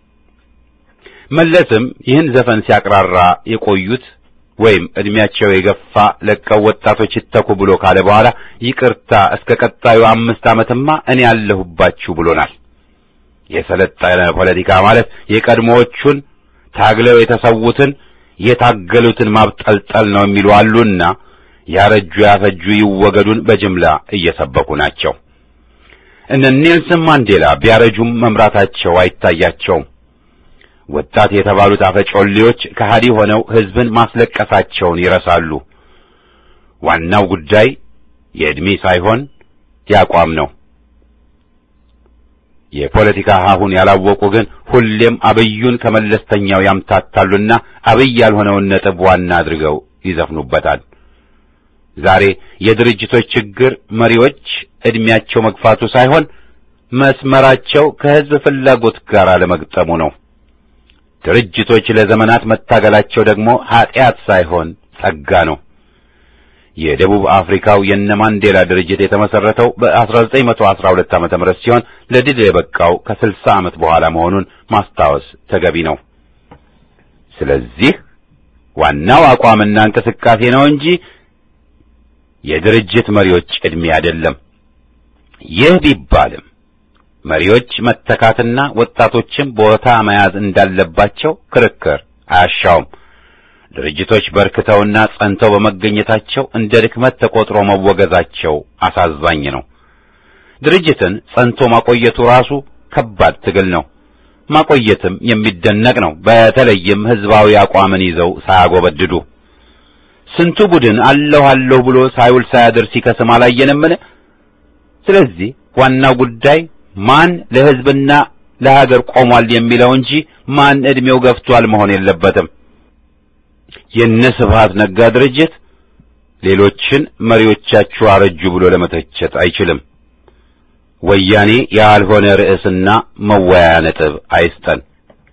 Speaker 4: መለስም ይህን ዘፈን ሲያቅራራ የቆዩት ወይም ዕድሜያቸው የገፋ ለቀው ወጣቶች ይተኩ ብሎ ካለ በኋላ ይቅርታ እስከ ቀጣዩ አምስት ዓመትማ እኔ ያለሁባችሁ ብሎናል። የሰለጠነ ፖለቲካ ማለት የቀድሞዎቹን ታግለው የተሰዉትን የታገሉትን ማብጠልጠል ነው የሚሉ አሉና ያረጁ ያፈጁ ይወገዱን በጅምላ እየሰበኩ ናቸው። እነ ኔልሰን ማንዴላ ቢያረጁም መምራታቸው አይታያቸውም። ወጣት የተባሉት አፈጮሌዎች ከሃዲ ሆነው ሕዝብን ማስለቀሳቸውን ይረሳሉ። ዋናው ጉዳይ የዕድሜ ሳይሆን ያቋም ነው። የፖለቲካ ሀሁን ያላወቁ ግን ሁሌም አብዩን ከመለስተኛው ያምታታሉና አብይ ያልሆነውን ነጥብ ዋና አድርገው ይዘፍኑበታል። ዛሬ የድርጅቶች ችግር መሪዎች ዕድሜያቸው መግፋቱ ሳይሆን መስመራቸው ከሕዝብ ፍላጎት ጋር አለመግጠሙ ነው። ድርጅቶች ለዘመናት መታገላቸው ደግሞ ኀጢአት ሳይሆን ጸጋ ነው። የደቡብ አፍሪካው የነ ማንዴላ ድርጅት የተመሰረተው በ1912 ዓመተ ምህረት ሲሆን ለድል የበቃው ከ60 ዓመት በኋላ መሆኑን ማስታወስ ተገቢ ነው። ስለዚህ ዋናው አቋምና እንቅስቃሴ ነው እንጂ የድርጅት መሪዎች ዕድሜ አይደለም። ይህ ቢባልም መሪዎች መተካትና ወጣቶችም ቦታ መያዝ እንዳለባቸው ክርክር አያሻውም። ድርጅቶች በርክተውና ጸንተው በመገኘታቸው እንደ ድክመት ተቆጥሮ መወገዛቸው አሳዛኝ ነው። ድርጅትን ጸንቶ ማቆየቱ ራሱ ከባድ ትግል ነው። ማቆየትም የሚደነቅ ነው። በተለይም ሕዝባዊ አቋምን ይዘው ሳያጎበድዱ ስንቱ ቡድን አለሁ አለሁ ብሎ ሳይውል ሳያድር ሲከስም አላየንምን? ስለዚህ ዋናው ጉዳይ ማን ለሕዝብና ለሀገር ቆሟል የሚለው እንጂ ማን ዕድሜው ገፍቷል መሆን የለበትም። የነ ስብሐት ነጋ ድርጅት ሌሎችን መሪዎቻችሁ አረጁ ብሎ ለመተቸት አይችልም። ወያኔ ያልሆነ ርዕስና መወያያ ነጥብ አይስጠን።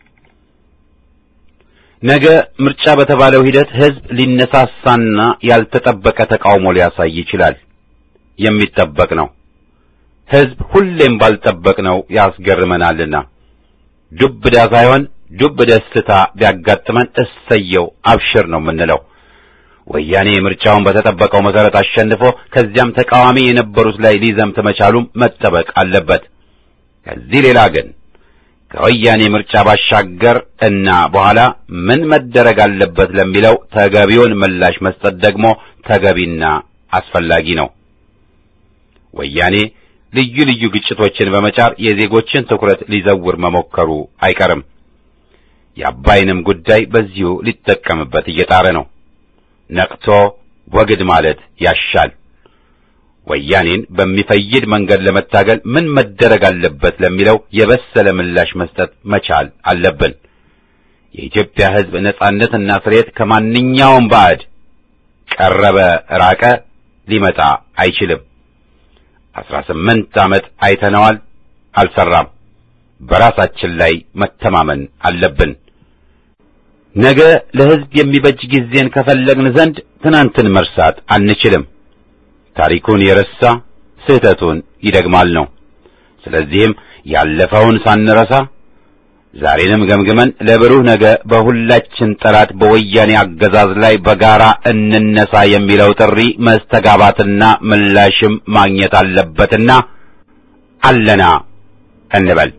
Speaker 4: ነገ ምርጫ በተባለው ሂደት ሕዝብ ሊነሳሳና ያልተጠበቀ ተቃውሞ ሊያሳይ ይችላል። የሚጠበቅ ነው። ሕዝብ ሁሌም ባልጠበቅነው ያስገርመናልና ዱብዳ ሳይሆን ዱብ ደስታ ቢያጋጥመን እሰየው አብሽር ነው የምንለው። ወያኔ ምርጫውን በተጠበቀው መሰረት አሸንፎ ከዚያም ተቃዋሚ የነበሩት ላይ ሊዘምት መቻሉም መጠበቅ አለበት። ከዚህ ሌላ ግን ከወያኔ ምርጫ ባሻገር እና በኋላ ምን መደረግ አለበት ለሚለው ተገቢውን ምላሽ መስጠት ደግሞ ተገቢና አስፈላጊ ነው። ወያኔ ልዩ ልዩ ግጭቶችን በመጫር የዜጎችን ትኩረት ሊዘውር መሞከሩ አይቀርም። የአባይንም ጉዳይ በዚሁ ሊጠቀምበት እየጣረ ነው። ነቅቶ ወግድ ማለት ያሻል። ወያኔን በሚፈይድ መንገድ ለመታገል ምን መደረግ አለበት ለሚለው የበሰለ ምላሽ መስጠት መቻል አለብን። የኢትዮጵያ ሕዝብ ነጻነትና ፍሬት ከማንኛውም ባዕድ ቀረበ ራቀ ሊመጣ አይችልም። አስራ ስምንት ዓመት አይተነዋል፣ አልሰራም። በራሳችን ላይ መተማመን አለብን። ነገ ለሕዝብ የሚበጅ ጊዜን ከፈለግን ዘንድ ትናንትን መርሳት አንችልም። ታሪኩን የረሳ ስህተቱን ይደግማል ነው። ስለዚህም ያለፈውን ሳንረሳ ዛሬንም ገምግመን ለብሩህ ነገ በሁላችን ጠላት በወያኔ አገዛዝ ላይ በጋራ እንነሳ የሚለው ጥሪ መስተጋባትና ምላሽም ማግኘት አለበትና አለና እንበል።